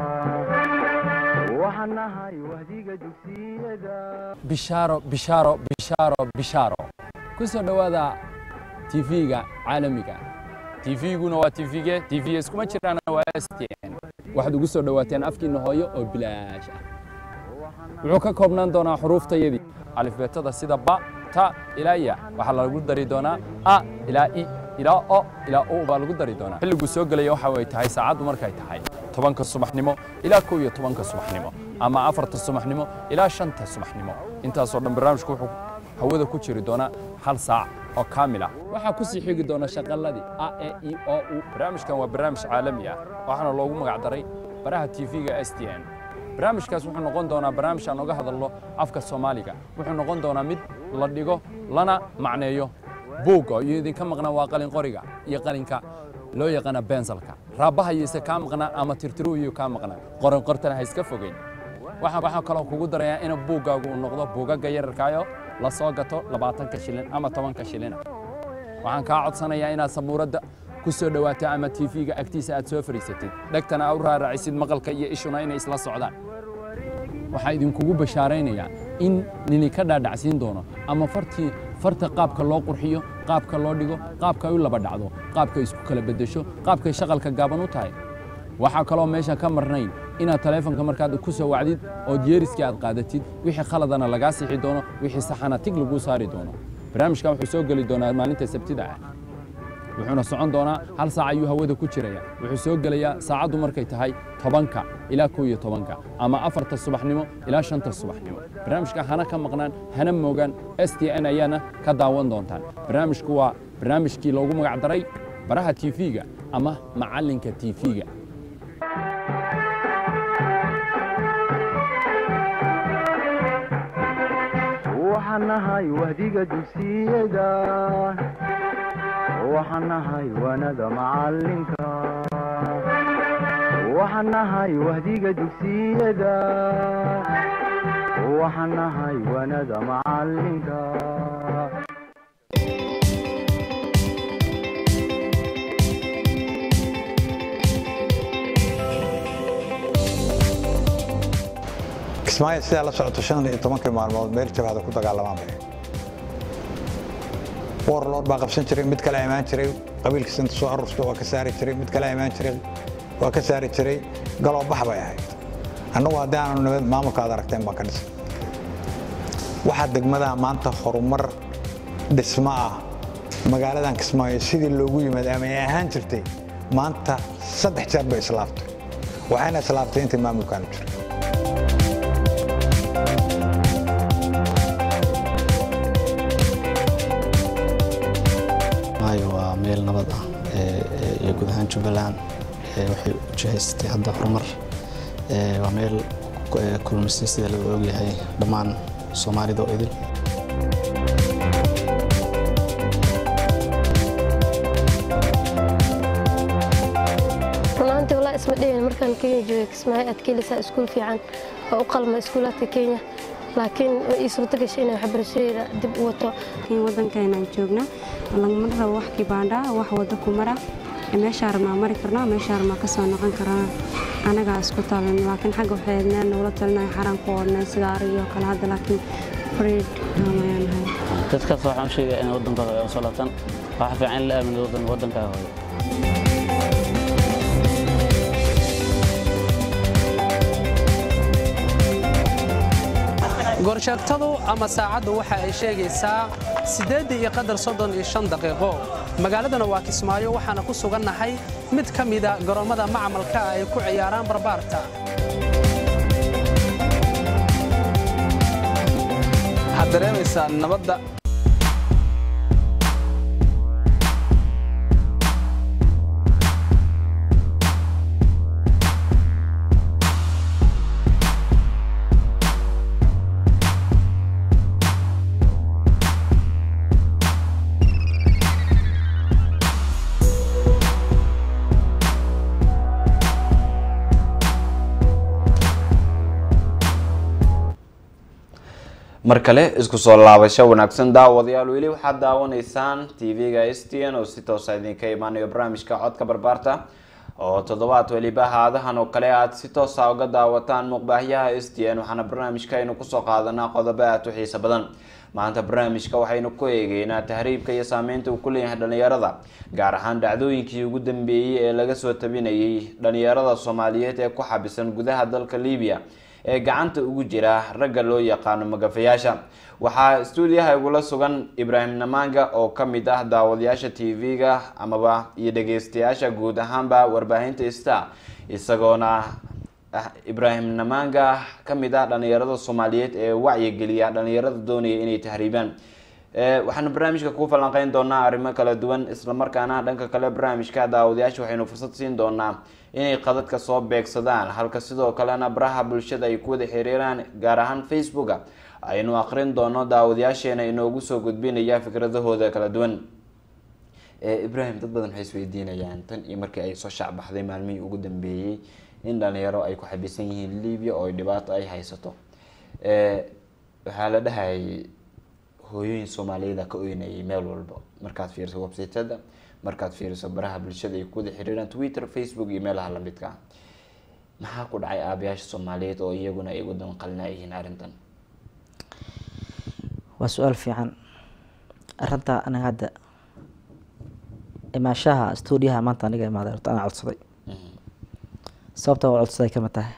waxaan nahay wahdiga dugsiyada bishaaro bishaaro bishaaro bishaaro ku soo dhowaada tv-ga caalamiga tv-guna waa tvge tv iskuma jiraan waa stn waxaad ugu soo dhowaateen afkiina hooyo oo bilaash ah wuxuu ka koobnaan doonaa xuruuftayadii alifbeetada sida ba ta ilaa ya waxaa lagu dari doonaa a ilaa i ilaa o ilaa u baa lagu dari doonaa xilliguu soo gelaya waxa ay tahay saacaddu markay tahay tobanka subaxnimo ilaa kow iyo tobanka subaxnimo ama afarta subaxnimo ilaa shanta subaxnimo intaasoo dhan barnaamijku wuxuu hawada ku jiri doonaa hal saac oo kaamil ah waxaa ku sii xigi doona shaqaladii a e i o u barnaamijkan waa barnaamij caalami ah waxaana loogu magac daray baraha tv-ga s t n barnaamijkaas wuxuu noqon doonaa barnaamij aan oga hadalno afka soomaaliga wuxuu noqon doonaa mid la dhigo lana macneeyo buugga iyo idinka maqnaa waa qalin qoriga iyo qalinka loo yaqaana bensalka raabaha iyose kaa maqnaa ama tirtiru iyo kaa maqnaa qoran qortana ha iska fogeyn waxaa waxaa kaloo kugu darayaa in buuggaagu uu noqdo buugagga yararkaayo la soo gato labaatanka shilin ama tobanka shilina waxaan kaa codsanayaa inaad sabuuradda ku soo dhowaato ama tv-ga agtiisa aad soo fadhiisatid dhegtana aad u raaracisid maqalka iyo ishuna inay isla socdaan waxaa idinkugu bashaaraynayaa in nini ka dhaadhacsiin doono ama fartii farta qaabka loo qurxiyo qaabka loo dhigo qaabka ay u laba dhacdo qaabka ay isku kala beddesho qaabkay shaqalka gaaban u tahay waxaa kaloo meesha ka marnayn inaad taleefonka markaad ku soo wacdid ood yeeriskii aad qaadatid wixii khaladana lagaa sixi doono wixii saxana tig laguu saari doono barnaamijkan wuxuu soo geli doonaa maalinta sabtida ah wuxuuna socon doonaa hal saac ayuu hawada ku jiraya wuxuu soo gelayaa saacaddu markay tahay tobanka ilaa kow iyo tobanka ama afarta subaxnimo ilaa shanta subaxnimo barnaamijka hana ka maqnaan hana moogaan s t n ayaana ka daawan doontaan barnaamijku waa barnaamijkii loogu magac daray baraha tv-ga ama macallinka tv-ga waxaan nahay wahdiga dugsiyada waxaan nahay wanada macalinka waxaan nahay wahdiga dugsiyada waxaan nahay wanada macalinka kismaayo sidaa la socoto shan iyo tobankii maalmood meel jabhada ku dagaalamaan bay warlord baa qabsan jiray mid kale imaan jiray qabiilkiisa inta soo aruursta waa ka saari jiray mid kale imaan jiray waa ka saari jiray galoo bax bay ahayd annagu haddii aanu nabad maamulka aad aragteen baan ka dhisay waxaa degmadaha maanta horumar dhismo ah magaaladan kismaayo sidii loogu yimaad ama ay ahaan jirtay maanta saddex jeer bay islaaftay waxayna islaaftay intii maamulkaanu jiray maayo waa meel nabad ah ee- ee- iyo guud ahaan jubbaland ee waxay u jihaysatay hadda horumar ee waa meel ku- ee kulmisay sida lagu ogyahay dhammaan soomaalida oo idil runaantii walaa isma dhihin markaan kenya joogay kismaayo aad ka helisaa iskuul fiican oo u qalma iskuulaadka kenya laakiin way ii suurto gashay inay waxbarashadeeda dib u wato laakiin waddankeenaan joognaa lagama rabo wax kibaandhaa wax waddo ku mara meeshaa rabnaa mari karnaa meeshaa rabnaa ka soo noqon karnaa anagaa isku talan laakiin xagga waxay adnaan nagula talinaya xaraan ku odhnay sida arigii oo kale hadda laakiin freed amayaan nahay dadkaas waxaan u sheegaya inay waddankooda ay u soo laabtaan waxa fiican in la aamino waddan waddankaaga hooyo goorsheegtadu ama saacaddu waxa ay sheegaysaa siddeedda iyo qadar soddon iyo shan daqiiqo magaaladana waa kismaayo waxaana ku sugannahay mid ka mida garoommada macmalka ah ay ku ciyaaraan barbaarta waxaad dareemaysaa nabadda mar kale isku soo laabasho wanaagsan daawadayaal weli waxaad daawanaysaan tv-ga s t n oo si toosa idinka imaanayo barnaamijka codka barbaarta oo toddobaad weliba haadahan oo kale aad si toosa uga daawataan muuqbaahyaha s t n waxaana barnaamijkaynu kusoo qaadanaa qodobo aad u xiiso badan maanta barnaamijka waxaynu ku eegeynaa tahriibka iyo saameynta uu ku leeyahay dhalinyarada gaar ahaan dhacdooyinkii ugu dambeeyey ee laga soo tabinayay dhalinyarada soomaaliyeed ee ku xabisan gudaha dalka libiya ee gacanta ugu jira ragga loo yaqaano magafayaasha waxaa stuudiyaha igula sugan ibraahim namaanga oo kamid ah daawadayaasha tv-ga amaba iyo dhageystayaasha guud ahaanba warbaahinta star isagoona ah ibraahim namaanga kamid ah dhalinyarada soomaaliyeed ee wacyigeliya dhalinyarada doonaya inay tahriibaan waxaanu barnaamijka ku falanqeyn doonaa arrimo kala duwan islamarkaana dhanka kale barnaamijka daawadayaasha waxaynu fursad siin doonaa inay qadadka soo beegsadaan halka sidoo kalena baraha bulshada ay ku wada xiriiraan gaar ahaan facebooka aynu aqrin doono daawadayaasheena inoogu soo gudbinaya fikradahooda kala duwan ibrahim dad badan waxay isweydiinayaan tan iyo markii ay soo shacbaxday maalmihii ugu dambeeyey in dhalinyaro ay ku xabisan yihiin libya oo dhibaato ay haysato waxaa la dhahayay hooyooyin soomaaliyeeda ka oynayay meel walba markaad fiiriso websiteda markaad fiiriso baraha bulshada ay kuwada xiriiraan twitter facebook iyo meelaha lamidka ah maxaa ku dhacay aabayaasha soomaaliyeed oo iyaguna ay ugu danqalina yihiin arrintan waa su-aal fiican arinta aniga hadda imaashaha stuudiyaha maanta aniga imaaday horta anaa codsaday sababta waa codsaday kama tahay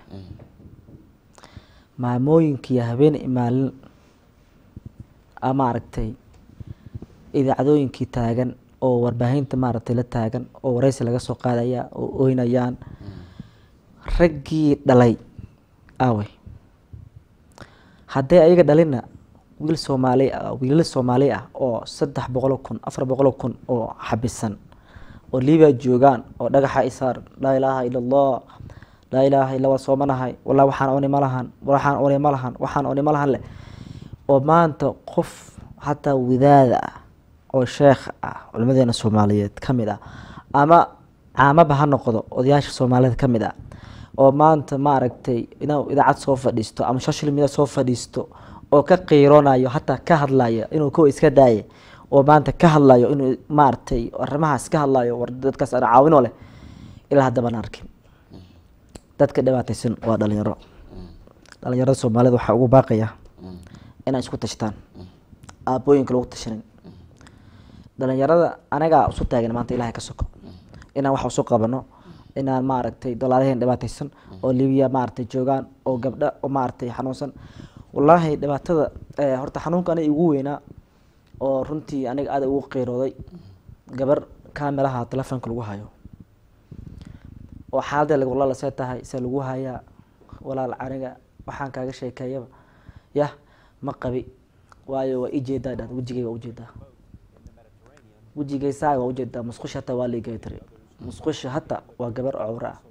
maamooyinkiiyo habeen imaalin ama aragtay idaacadooyinkii taagan oo warbaahinta maaragtay la taagan oo wareysi laga soo qaadaya oo oynayaan raggii dhalay aawey haddii ayaga dhalinna wiil soomaali ah wiilal soomaali ah oo saddex boqol kun afar boqol kun oo xabisan oo liibia joogaan oo dhagaxa isaar laa ilaaha ila allah laa ilaaha illa waa soomanahay wallah waxaan oni ma lahan waxaan oni ma lahan waxaan oni ma lahan leh oo maanta qof hataa wadaada ah oo sheekh ah culimadeena soomaaliyeed ka mid ah ama caamaba ha noqdo odayaasha soomaaliyeed ka mid ah oo maanta maaragtay inuu idaacad soo fadhiisto ama social media soo fadhiisto oo ka qiiroonayo hataa ka hadlayo inuu kuwa iska daaye oo maanta ka hadlayo inuu maaragtay arrimahaas ka hadlayo war dadkaas ana caawinoo leh ilaa haddabaan arkin dadka dhibaataysan waa dhalinyaro dhalinyarada soomaalida waxaa ugu baaqaya inay isku tashtaan aabooyinka lagu tashanin dhalinyarada anagaa isu taagan maanta ilahay ka soko inaan wax isu qabano inaan maaragtay dolaadaheen dhibaataysan oo libiya maaragtay joogaan oo gabdho oo maaragtay xanuunsan wallaahi dhibaatada horta xanuunka aniga igu weynaa oo runtii aniga aada ugu qiirooday gabar kaamelaha telefoonka lagu hayo oo xaaladee walaala see tahay se lagu hayaa walaal aniga waxaan kaaga sheekeeyaba yah ma qabi waayo waa ijeedaa dhad wejigay waa ujeedaa wejigaysaa waa ujeedaa musqusha hataa waa liigay tiri musqusha hata waa gabar cowre ah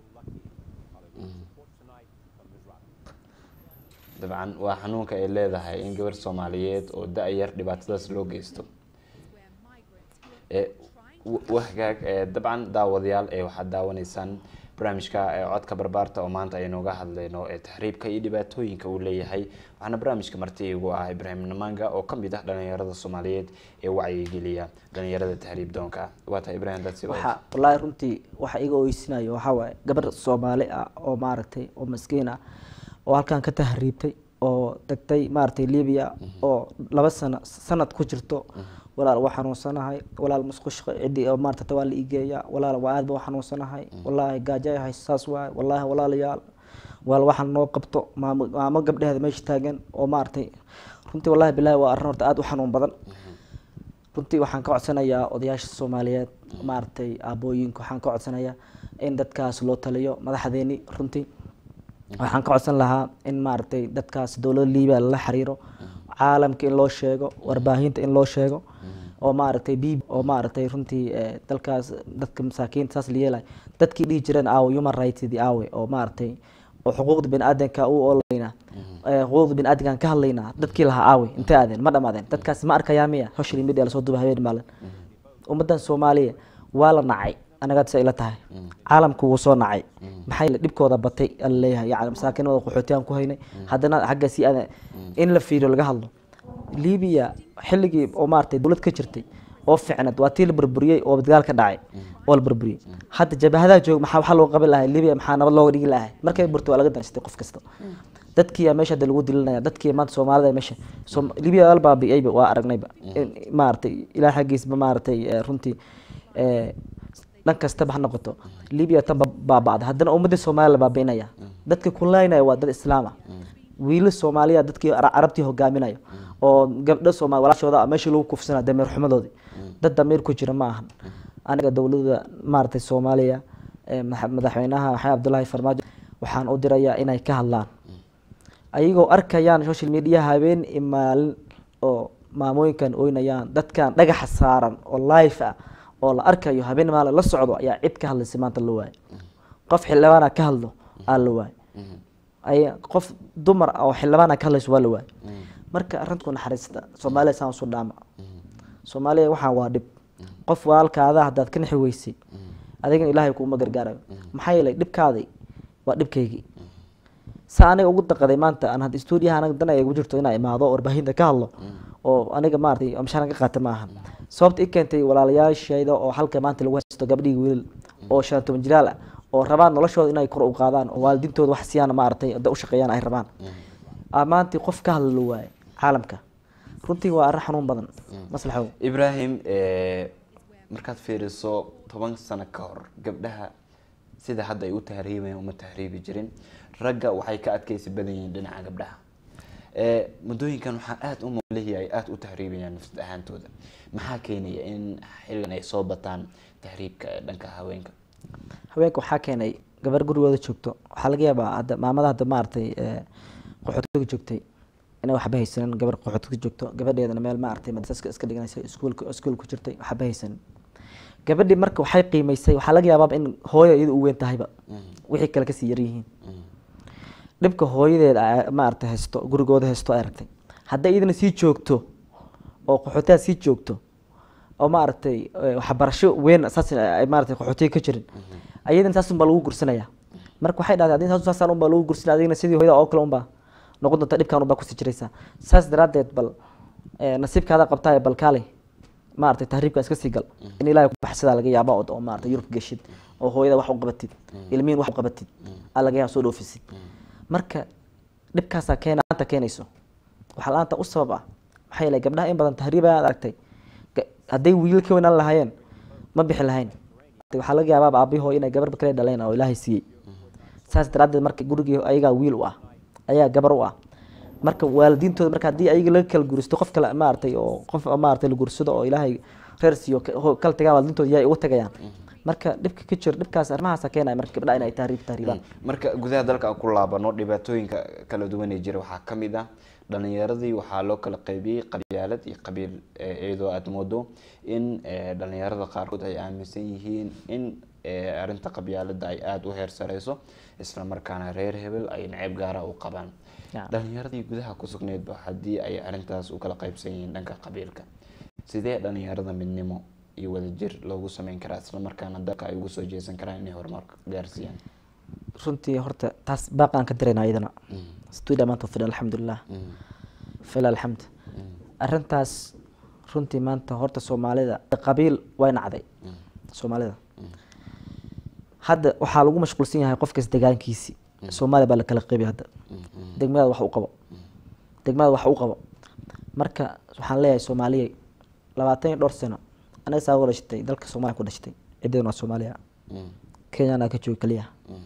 dabcan waa xanuunka ay leedahay in gabar soomaaliyeed oo da-yar dhibaatadaas loo geysto wahgaag dabcan daawadayaal ee waxaad daawanaysaan barnaamijka codka barbaarta oo maanta aynooga hadlayno ee taxriibka iyo dhibaatooyinka uu leeyahay waxaana barnaamijka marti igu ah ibraahim namanga oo kamid ah dhalinyarada soomaaliyeed ee wacyigeliya dhalinyarada tahriib doonka waa tahay ibrahim dadsi waxa wallaahi runtii waxa iga oysinayo waxaa waaye gabar soomaali ah oo maaragtay oo maskiin ah oo halkan ka tahriibtay oo tagtay maaragtay libya oo laba sano sanad ku jirto walaal waa xanuunsanahay walaal musqush cidii oo maarata waa la igeeya walaal waa aad ba xanuunsanahay wallaahi gaajo hay saas waay wallaahi walaalayaal walaal waxaan noo qabto maamo maamo gabdheheeda meesha taagan oo maaragtay runtii wallahi bilahi waa arrin horta aada u xanuun badan runtii waxaan ka codsanayaa odayaasha soomaaliyeed maaragtay aabooyinka waxaan ka codsanayaa in dadkaas loo taliyo madaxdeeni runtii waxaan ka codsan lahaa in maaragtay dadkaas dowlada liibia lala xiriiro caalamka in loo sheego warbaahinta in loo sheego oo maaragtay b oo maaragtay runtii dalkaas dadka masaakiinta saas la yeelay dadkii dhihi jireen aawe human rightsdi aawe oo maaragtay oo xuquuqda biniaadanka u olaynaa xuquuqda biniaadankan ka hadlaynaa dadkii lahaa aawe intay aadeen ma dhamaadeen dadkaas ma arkayaa miya social media lasoo duba habeen maalin ummadan soomaaliya waa la nacay anaga sa ila tahay caalamku wuu soo nacay maxay dhibkooda batay alaleeyahay yani masaakiinada qaxootiyaan ku haynay haddana xagga si aada in la fiiriyo laga hadlo libiya xilligii oo maaragtay dowlad ka jirtay oo ficnad waa tii la burburiyey oo dagaal ka dhacay oo la burburiyey hadda jabahadaha joog maxaa waxaa loo qaban lahay libiya maxaa nabad looga dhigi lahay markay burto waa laga danstay qof kasta dadkii meesha hadda lagu dilinaya dadkii maanta soomaalida meesha libiya al baabi'ayba waa aragnayba maaragtay ilaah xaggiisba maaragtay runtii dhan kastaba ha noqoto libiya tan baaba'da haddana ummadda soomaaliya la baabi'inaya dadka kulaynaya waa dad islaam ah wiila soomaaliya dadkii carabtii hogaaminayo oo gabdho sooma walaashooda meesha lagu kufsana dameer xumadoodii dad dameer ku jira ma ahan aniga dowladda maaragtay soomaaliya madaxweynaha maxamed cabdullaahi farmaajo waxaan u dirayaa inay ka hadlaan ayagoo arkayaan social media habeen iyo maalin oo maamooyinkan oynayaan dadkan dhagaxa saaran oo life ah oo la arkayo habeen maalin la socdo ayaa cid ka hadlaysa maanta la waayo qof xildhibaana ka hadlo aa la waayo ay qof dumar ah oo xildhibaana ka hadlayso waa la waayo marka arrintu naxariista soomaaliya saan usu dhaama soomaaliya waxaan waa dhib qof walaalkaada haddaad ka nixi weysay adigana ilaahay kuuma gargaarayo maxaa yeelay dhibkaaday waa dhibkaygii sa aniga ugu daqaday maanta aan hadda stuudiyaha anaga dan ay ugu jirto inaa imaado warbaahinta ka hadlo oo aniga maaragtay amsharan ka qaata ma ahan sababta i keentay walaalayaashayda oo halka maanta lagu haysto gabdhihii wiilal oo shan iyo toban jiraal ah oo rabaan noloshooda inay kor u qaadaan oo waalidiintooda wax siiyaan maaragtay da u shaqeeyaan ay rabaan maantii qof ka hadla la waaye caalamka runtii waa arrin xanuun badan maslaxow ibrahim markaad fiiriso toban sano ka hor gabdhaha sida hadda ay u tahriibayaan uma tahriibi jirin ragga waxay ka adkeysi badan yihiin dhinaca gabdhaha Eh, muddooyinkan waxaa aada u muuqlehi ay aada u tahriibayaan nafsad ahaantooda maxaa keenaya in xilligan ay soo bataan tahriibka ee dhanka haweenka haweenka waxaa keenay gabar gurigooda joogto waxaa laga yaabaa hadda maamada hadda maaragtay eh, qaxootiga joogtay inay waxba haysanin gabar qaxootiga joogto gabadheedana meel maaragtay madrasaska iska dhiganaysa iskuulka iskuul ku jirtay waxba haysanin gabadhii marka waxay qiimaysay waxaa laga yaabaa in hooyo iyada u weyn tahayba wixii kale kasii yaryihiin dhibka hooyadeed ay maaragtay haysto gurigooda haysto ay aragtay hadday iyadana sii joogto oo qaxootiga sii joogto oo maaragtay eh, waxbarasho weyn saas ay maaragtay qaxootiga ka jirin ayadana saas unbaa lagu gursanaya marka waxay dhahday adin saas saasaan unbaa lagu gursanaya adigana sidii hooyada oo kale unbaa noqon doonta dhibkaan unbaa kusii jiraysaa saas daraaddeed bal eh, nasiibkaada qabtaa bal kaalay maaragtay tahriibka iska sii gal in ilaahay ku baxsadaa laga yaaba oo oo maaragtay yurub geshid oo hooyada wax u qabatid ilmihin wax u qabatid aa laga yaaba soo dhoofisid marka dhibkaasaa keena laanta keenayso waxaa la-aanta u sabab ah maxaa yeelay gabdhaha in badan tahriib ayaad aragtay Ga- hadday wiilal ka weynaan lahaayeen ma bixi lahayn waxaa laga yaabaa aabihoo inay gabar kale dhaleen oo ilaahay siiyey saas daraaddeed marka gurigii ayagaa wiil u ah ayaa gabar u ah marka waalidiintooda marka haddii ayaga laga kala guristo qof kale maaragtay oo qof maaragtay la gursado oo ilaahay reer siiyo ka- ho- kala tagaan waalidiintooda yaa uga tagayaan marka dhibka ka jiro dhibkaas arrimahaasa keenaya marka gabdhaha inay tahriib tahriibaan marka gudaha dalka aan ku laabano dhibaatooyinka kala duwan ee jira waxaa ka mid ah dhalinyaradii waxaa loo kala qaybiyey qabyaalad iyo qabiil eh, iyadoo aada moodo in eh, dhalinyarada qaarkood ay aaminsan yihiin in eh, arrinta qabyaalada ay aada u heer sareyso isla markaana reer hebel ay neceb gaara u qabaan Ya. dhalinyaradii gudaha ku sugneedba haddii ay arrintaas u kala qaybsan yihiin dhanka qabiilka sidee dhalinyarada midnimo iyo wadajir loogu sameyn karaa isla markaana dalka ay ugu soo jeesan karaan inay horumar gaarsiiyaan runtii horta taas baaqaan ka dirayna iyadana studia maanta fidhan alxamdulilah fil alxamd arrintaas runtii maanta horta soomaalida qabiil way nacday soomaalida hadda waxaa lagu mashquulsan yahay qofkas degaankiisi soomaaliya baa la kala qeybiya hadda degmadaada wax u qabo degmadaada wax u qabo marka waxaan leeyahay soomaaliya labaatan iyo dhowr sano anaga saa uga dhashatay dalka soomaaliya ku dhashatay ciddeen waa soomaaliya kenyana ka jooga keliya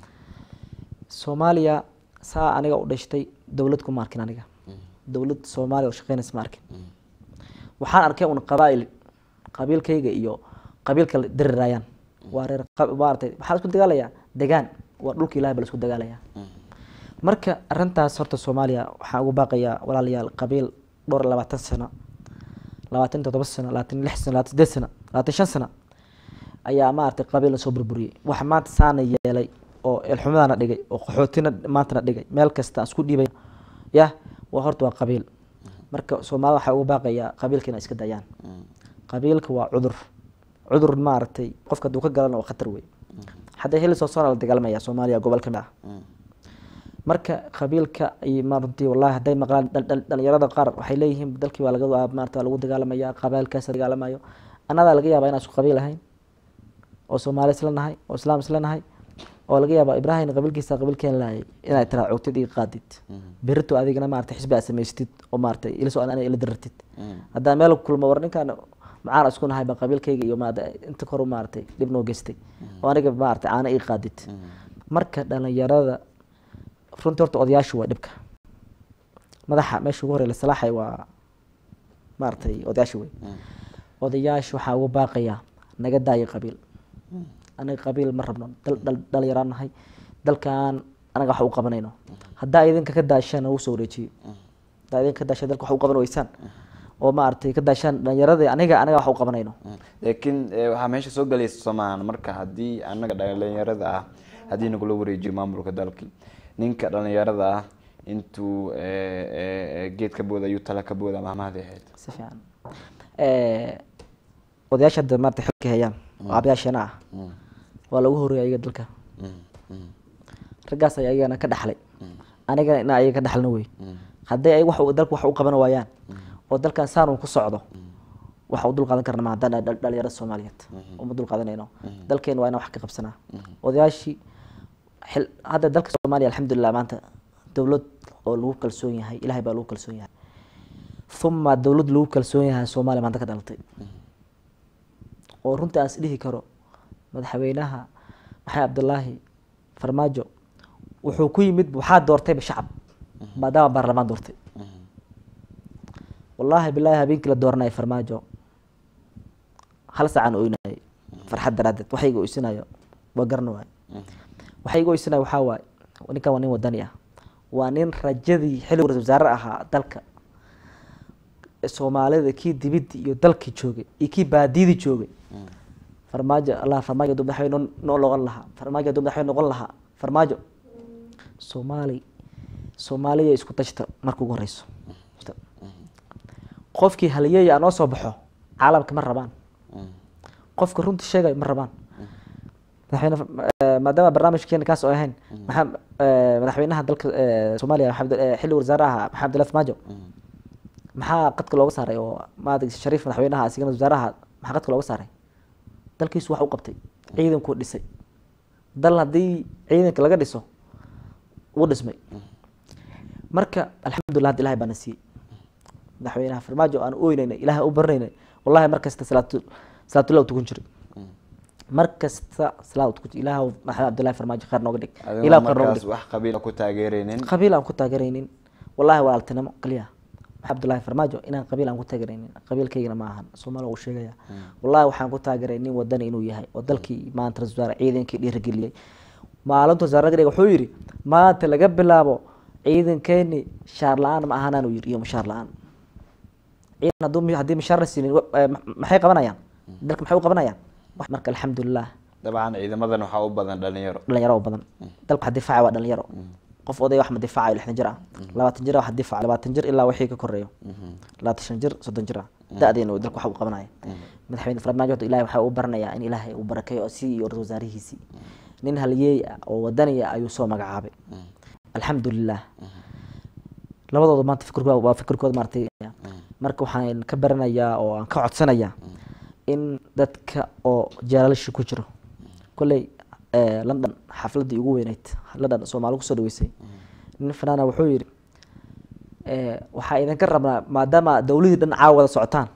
soomaaliya saa aniga u dhashtay dowlad kuma arkin aniga dowlad soomaaliya oo shaqeynaysa ma arkin waxaan arkay un qabaa'il qabiilkayga iyo qabiilka la dirirayaan waa reer qab- maaragtay waxaa la isku dagaalayaa degaan waa dhulka ilahay ba la isku dagaalayaa marka arrintaas horta soomaaliya waxaan ugu baaqayaa walaalayaal qabiil dhowr iyo labaatan sano labaatan iyo toddoba sano labaatan iyo lix sano labaatan sideed sano labaatan iyo shan sano ayaa maaragtay qabiil la soo burburiyey waxa maanta saana yeelay oo eelxumadana dhigay oo qaxootina maantana dhigay meel kasta aan isku dhiibay yah waa horta waa qabiil marka soomaalida waxaa ugu baaqayaa qabiilka inay iska dayaan qabiilka waa cudur cudur maaragtay qofka hadduu ka galana waa khatar wey hadda heli soo soona la dagaalamaya soomaaliya gobol ka mid ah marka qabiilka ay ma runtii wallahi hadday maqlaan dhal- dhal- dhalinyarada qaar waxay leeyihiin dalkii waa laga waa maarata waa lagu dagaalamaya qabailkaas dagaalamayo annadaa laga yaabaa inaan isku qabiil ahayn oo soomaali isla nahay oo islaam isla nahay oo laga yaabaa ibraahim qabiilkiisa qabiilkeen laayay inaad tiraa cugtid iyo qaadid berito adigana maarata xisbi aad samaystid oo maarata ila soo ana ila dirartid haddaa meel ku kulmo war ninkaan macaan isku nahay baa qabiilkayga iyo maarata inta kor maaratay dhib noo geystay oo aniga maarata caana ii qaadid marka dhalinyarada runtii horta odayaashu waa dhibka madaxa meesha ugu horey la salaaxay waa maaragtay odayaasha wey odayaasha waxaa ugu baaqayaa naga daayo qabiil anaga qabiil ma rabno dal dhal dhalinyaraan nahay dalkan anaga wax u qabanayno haddaa idinka ka daashaan nagu soo wareejiyo haddaa idinka ka daashaan dalka wax u qaban weysaan oo maaragtay ka daashaan dhalinyaradii aniga anaga wax u qabanayno laakiin eh, waxaa meesha soo galaysa soomaan marka haddii anaga dhalinyarada ah haddii nagula wareejiyo maamulka dalkii ninka dhalinyarada ah intuu eh, eh, geed ka booda ayuu tala ka booda mahmahdi ahayd si fiican odayaasha hadda maarata xilka hayaan oo aabayaasheena ah waa lagu horeeyay ayaga dalka raggaas ay ayagana ka dhaxlay anigana ina ayaga ka dhaxlna wey hadday ay wax u- dalka wax u qaban waayaan oo dalkan saan uu ku socdo waxa u dul qaadan karna ma haddaan dhal- dhalinyarada soomaaliyeed uma dul qaadanayno dalkeena waa inaan wax ka qabsanaa odayaashii xil- hadda dalka soomaaliya alxamdulilah maanta dowlad oo lagu kalsoon yahay ilahay baa lagu kalsoon yahay uma dowlad lagu kalsoon yahay soomaaliya maanta ka dhalatay oo runtii aan is dhihi karo madaxweynaha maxamed cabdulaahi farmaajo wuxuu ku yimid waxaa doortayba shacab maadaama baarlamaan doortay wallaahi bilaahi habeenkii la dooranaya farmaajo hal saacaan oynayay farxad daraaddeed waxa iga oysinayo waa garan waaye waxa iga oysinayo waxaa waaye ninkan waa nin wadani ah waa nin rajadii xilligu ra-isul wasaare ahaa dalka soomaalida kii dibidii iyo dalkii joogay iyo kii baadiyadii joogay farmaajo allah farmaajo hadduu madaxweyne noo- noo noqon lahaa farmaajo hadduu madaxweyne noqon lahaa farmaajo soomaali soomaaliya isku dajta marka ugu horeyso qofkii halyeeya noo soo baxo caalamka ma rabaan qofka runta sheegayo ma rabaan madaxweyne eh, maadaama barnaamijkeena kaas oo ahayn maxaa eh, madaxweynaha dalka eh, soomaaliya maxamed eh, xilli wasaare ahaa maxamed abdullahi farmaajo maxaa qadka looga saaray oo maada shariif madaxweynaha asigana wasaaraha maxaa qadka looga saaray dalkiisu wax u qabtay ciidankuu dhisay dal haddii ciidanka laga dhiso wuu dhismay marka alxamdulilah hadda ilahay baana siiyey madaxweynaha farmaajo aan oynaynay ilahay u baranaynay wallahi mar kasta salaatu salaatullah u tukan jiray mar kasta salaad u tukan jiray ilaah maxamed abdullahi farmaajo khayr nooga dhig adigoo ilaah khayr nooga markaas dhig wax qabiila ku taageeraynin qabiil aan ku taageeraynin wallahi walaaltinimo kaliya maxamed abdullahi farmaajo inaan qabiil aan ku taageeraynin qabiilkaygana ma ahan soomaaliya uu sheegaya wallahi waxaan ku taageeray nin wadani inuu yahay oo dalkii maanta ra-iisul wasaare ciidankii dhiirigeliyey maalintu wasaare wuxuu yidhi maanta laga bilaabo ciidankeeni shaar la-aan ma ahanaan uu yidhi iyo mushaar la-aan ciidan hadduu mi- haddii mushaar la siinin wa- eh, ma- maxay qabanayaan dalka maxay u qabanayaan wax marka alxamdulilah dabcan ciidamadan waxaa u badan dhalinyaro dhalinyaro oo badan dalka waxa difaaca waa dhalinyaro qof oday wax ma difaacayo lixdan jir ah labaatan jir wax difaac labaatan jir ilaa wixii ka koreeyo labaatan shan jir soddon jir ah da-deena uu dalka waxa uu qabanaya madaxweyne farmaajo horta ilaahay waxa uu baranayaa in ilaahay uu barakeeyo si iyo ra-isul wasaarihiisii nin halyeey ah oo wadaniya ayuu soo magacaabay alxamdulilah labadooda maanta fikirkooda waa fikirkooda maartay marka waxaan ka baranayaa oo aan ka codsanayaa in dadka oo jeelalishi ku jiro kolley eh, london xafladii ugu weyneyd london soomaali kusoo dhaweysay nin fanaana wuxuu yidhi eh, waxaa idinka rabnaa maadaama dowladii dhan caawa wada socotaan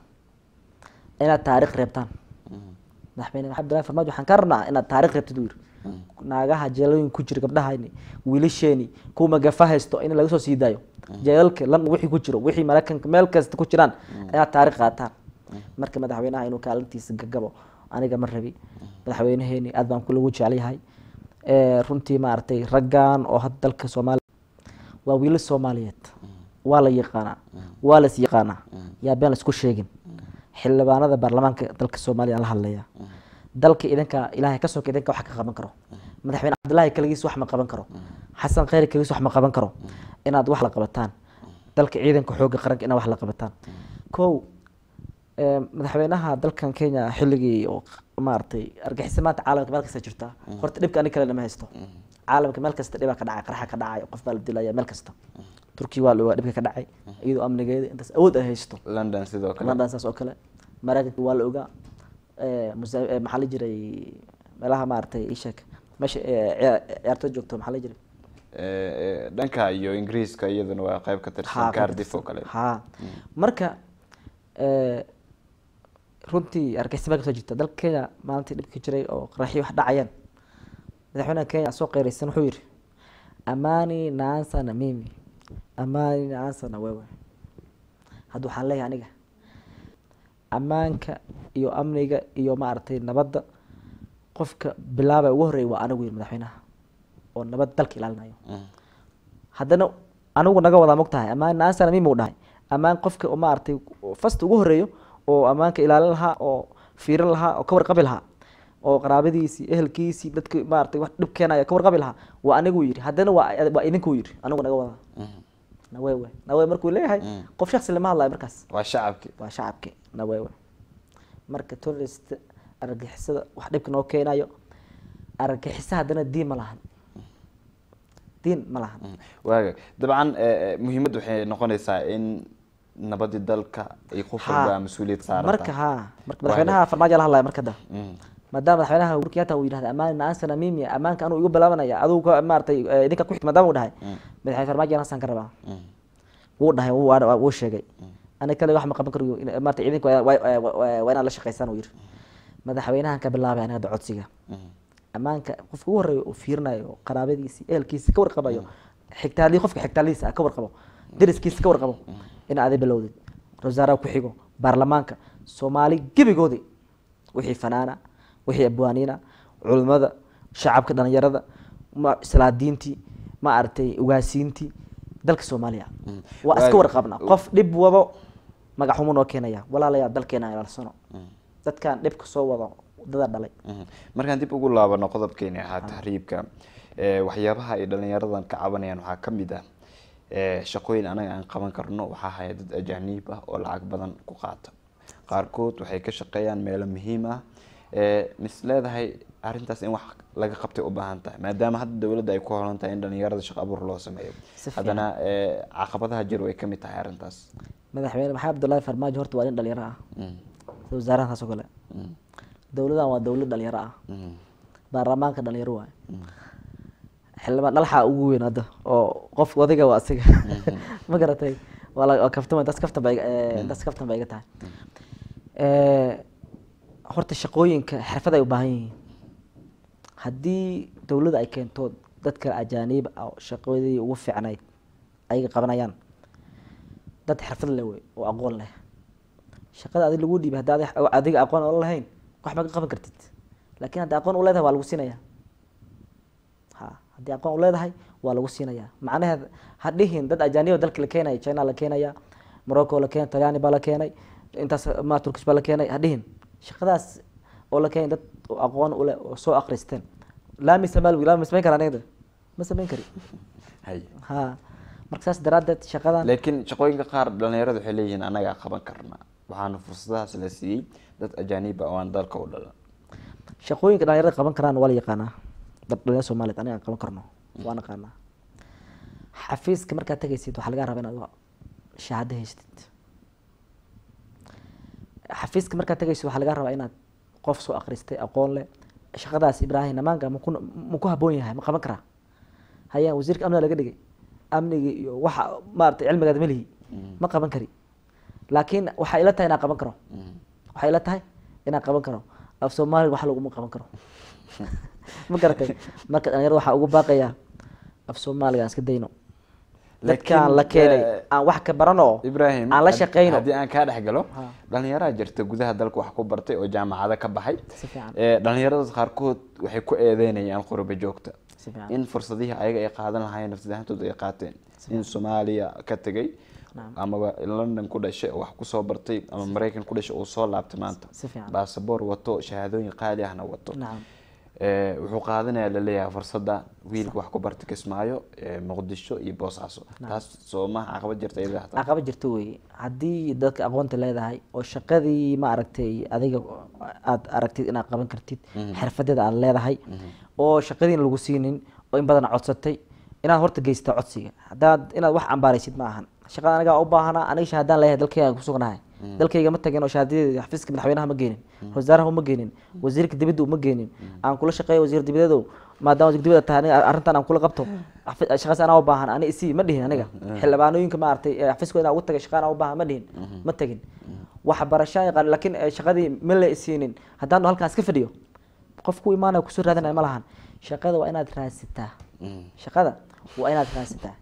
inaad taariikh reebtaan madaxweyne maxamed abdullahi farmaajo waxaan ka rabnaa inaad taariikh reebtid uu yidhi naagaha jeelooyin ku jira gabdhahayni wiilasheeni kuwa magafa haysto in laga soo sii daayo jeelalka lan wixii ku jiro wixii maraykanka meel kasta ku jiraan inaad taariikh qaataan marka madaxweynaha inuu kaalintiisa gagabo aniga ma rabi madaxweynaheeni aad baan kulagu jecelyahay Eh, runtii maaragtay raggan oo hadda dalka soomaaliya waa wiilal soomaaliyeed waa la yaqaanaa waa las yaqaanaa yaa been laisku sheegin xildhibaanada baarlamaanka dalka soomaaliya aan la hadlaya dalka idinka ilaahay ka soka idinka wax ka qaban karo madaxweyne cabdullaahi kaligiis wax ma qaban karo xasan khayr kaligiis wax ma qaban karo inaad wax la qabataan dalka ciidanka xoogga qaranka inaad wax la qabataan kow eh, madaxweynaha dalkan kenya xilligii oo maaragtay argixisa maanta caalamka meel kasta jirta horta dhibka ani kale lama haysto caalamka meel kasta dhibaa ka dhacay qarxa ka dhacay qof baa la dilaya meel kasta turkiya waa la ogaa dhibka ka dhacay iyadoo amnigeeda intaas awood ay haysto london sidoo kale london saas oo kale maraykanka waa la ogaa Eh, musa- eh, maxaa la jiray meelaha maaragtay isheeg meesha eh, ciyaa- ciyaartoy joogto maxaa la jiray Eh, eh, dhanka iyo ingiriiska iyaduna waa qayb ka tirsan Ha, cardiff oo kale ha marka eh, runtii argixisaba kasoo jirta dalka kenya maalintii dhibka jiray oo qaraxyo wax dhacayeen madaxweynaha kenya soo qeyraysan wuxuu yidhi amani naansa na mimi amani naansa na wewe hadda waxaan leeyahay aniga ammaanka iyo amniga iyo maaragtay nabadda qofka bilaaba ugu horreeya waa anigu yidhi madaxweynaha oo nabad dalka ilaalinayo haddana anigu naga wadaa mogtahay ammaan naasana mimi u dhahay ammaan qofka oo maaragtay fast ugu horeeyo oo ammaanka ilaalin lahaa oo fiirin lahaa oo ka warqabi lahaa oo qaraabadiisii ehelkiisii dadka maaragtay wax dhib keenaya ka warqabi lahaa waa anigu yidhi haddana waa waa idinkuu yidhi anigu naga wadaa nawewe nawewe markuu leeyahay qof shaksi lama hadlayo markaas waa shacabki waa shacabki nawewe marka tourist argagixisada wax dhibka noo keenayo argagixisa haddana diin ma lahan diin ma lahan waaga dabcan eh, eh, muhiimaddu waxay noqonaysaa in nabadii dalka ay qof walba mas-uuliyad saaran marka tahay. ha marka madaxweynaha farmaajo la hadlaya marka da Mm. maadaama madaxweynaha uhuru kenyatta uu yidhahda ammaan naasana mimi ammaanka anuu igu bilaabanaya adigu ka maaragtay eh, idinka ku xigta maadaama uu dhahay madaxweyne farmaajo anasaan ka rabaa wuu dhahay wuu waa- wuu sheegay aniga kale wax ma qaban karo in- maaragtay idinka waa- waa waa- waa inaad la shaqaysaan uu yidhi madaxweynahan ka bilaabay aniga hadda codsiga ammaanka qofka ugu horreeya uu fiirinayo qaraabadiisi ehelkiisi ka warqabayo xigtaalii qofka xigtaalihiisa ah ka warqabo deriskiisa ka warqabo in aday bilowdid wasaaraha ku xigo baarlamaanka soomaali gebigoodii wixii fanaana wixii abwaaniina culimada shacabka dhalinyarada ma islaadiintii ma aragtay ugaasiintii dalka soomaaliya waa iska warqabna qof dhib wado magaxumu noo keenaya walaalayaa dalkeena ilaalsano dadkan dhibka soo wado wadada dhalay markaan dib ugu laabano qodobkeeni ahaa tahriibka ee, waxyaabaha ay dhalinyaradan ka cabanayaan waxaa ka mid ah ee, shaqooyin anaga aan qaban karno waxaa haya dad ajaaniib ah oo lacag badan ku qaata qaarkood waxay ka shaqeeyaan meelo muhiim ah ee, mis leedahay arrintaas in wax laga qabtay u baahan tahay maadaama hadda dowladda ay ku holan tahay in dhalinyarada shaqo abuur loo sameeyo Si fiican. haddana ee, caqabadaha jir way ka mid tahay arrintaas madaxweyne maxamed abdullaahi farmaajo horta waa nin dhalinyaro ah Mm. sida wasaarahaas oo kale Mm. dowladan waa dowlad dhalinyaro ah Mm. baarlamaanka dhalinyaro waaye xildhibaan dhalxaa ugu weyn hadda oo qof odayga waa asiga ma garatay waa la waa kaftama das kaftan ba iga- eh, das kaftan ba iga tahay Eh, horta shaqooyinka xirfad ay u baahan yihiin haddii dowladda ay keento dadka ajaaniib ah oo shaqadii ugu fiicnayd ayaga qabanayaan dad xirfad leh wey oo aqoon leh shaqada adig lagu dhiibay hadda adi- adiga aqoon ola lahayn wax ma ka qaban kartid laakiin haddii aqoon u leedahay waa lagu siinaya ha haddii aqoon u leedahay waa lagu siinaya macnaheed ha dhihin dad ajaaniba dalka la keenaya china la keenaya morocco la keenay talyaani baa la keenay intaas ma turkish baa la keenay ha dhihin shaqadaas oo la keenay dad oo aqoon u leh oo soo akristeen laami samaal laami samayn kara aniga ma samayn kari hay ha marka saas daraaddeed shaqadan laakiin shaqooyinka qaar dhalinyaradu waxay leeyihiin anagaa qaban karna waxaana fursadahaas la siiyey dad ajaaniib ah oo aan dalka u dhalan shaqooyinka dhalinyarada qaban karaan waa la yaqaanaa dad dhalinyarada soomaaliyeed aniga aan qaban karno waa naqaanaa xafiiska markaad tegaysid waxaa laga rabaa inaad shahaado haystid xafiiska markaad tegaysid waxaa laga rabaa inaad qof soo akhristay aqoon leh shaqadaas ibraahim namaanka maku maku haboon yahay ma qaban karaa hayaan wasiirka amniga laga dhigay amniga iyo waxa maaragtay cilmigaad melihi ma qaban kari laakiin waxaa ila tahay inaan qaban karo waxay ila tahay inaan qaban karo af soomaaliga wax laguma qaban karo ma garatay marka dhalinyarada waxaa ugu baaqayaa af soomaaliga aan iska dayno dadkaan la keenay aan wax ka barano ibrahim aan la had- shaqeyno haddii aan kaa dhex galo Ha. dhalinyaraa jirta gudaha dalka wax ku bartay oo jaamacado ka baxay Si fiican. Ee, dhalinyarada qaarkood waxay ku eedeynayaan qurba joogta Si fiican. in fursadihii ayaga ay qaadan lahaayeen nafsadahantooda ay qaateen in soomaaliya ka tegay Naam. amaba london ku dhashay oo wax kusoo bartay ama maraykan ku dhashay uu soo laabtay maanta Si fiican. baasaboor wato shahaadooyin qaali ahna wato nacam Ee, wuxuu qaadanayaa laleeyahay fursada wiilka wax ku barta kismaayo ee, muqdisho iyo boosaaso taas soo maha caqabad jirta iyada hataa caqaba jirto wey haddii dadka aqoonta leedahay oo shaqadii ma aragtay adiga aad aragtid inaad qaban kartid xirfadeeda aad leedahay oo shaqadiina lagu siinin oo in badan codsatay inaad horta geysata codsiga haddaad inaad wax cambaaraysid ma ahan shaqada aniga u baahanaa aniga shahaadaan leeyahay dalkayga aan kusugnahay dalkayga ma tagin oo shahaadadeeda xafiiska madaxweynaha ma geenin wasaaraha uma geenin wasiirka dibadda uma geenin aan kula shaqeeyo wasiir dibadeedow maadaama wasiir dibadda tahay aniga arrintan aan kula qabto xafi- shaqaas anaa u baahan ani isii ma dhihin aniga xildhibaanooyinka maaragtay ee xafiiskooda inaan ugu tagay shaqa anaa u baahan ma dhihin ma tagin waxbarashaan yaqaan laakiin eh, shaqadii ma la isiinin haddaan halkaas ka fadhiyo qof ku imaanaya kusoo raadinaya ma lahan shaqada waa inaad raadsataa shaqada waa inaad raadsataa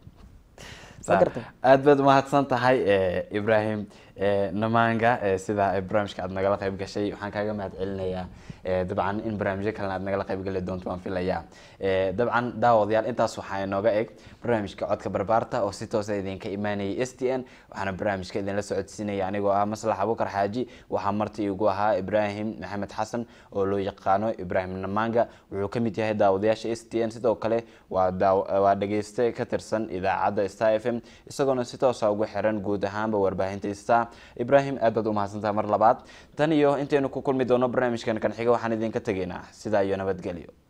ma garatay aad baad umahadsan tahay eh, ibrahim eh, namaanga eh, sida eh, barnaamijka aad nagala qayb gashay waxaan kaaga mahad celinayaa eh, dabcan in barnaamijyo kalena aad nagala qayb gali doonto waan filayaa Eh, dabcan daawadayaal intaas waxaa inooga eg barnaamijka codka barbaarta oo si toosa idinka imaanayay s t n waxaana barnaamijka idinla socodsiinaya anigoo ah maslax abukar xaaji waxaa marti igu ahaa ibrahim maxamed xasan oo loo yaqaano ibrahim namaanga wuxuu ka mid yahay daawadayaasha s t n sidoo kale waa daaw- waa dhegeyste ka tirsan idaacadda star f m isagoona si toosa ugu xiran guud ahaanba warbaahinta star ibrahim aad baad umahadsantaha mar labaad tan iyo intaynu ku kulmi doono barnaamijkan kan xiga waxaan idinka tegaynaa sidaa iyo nabadgelyo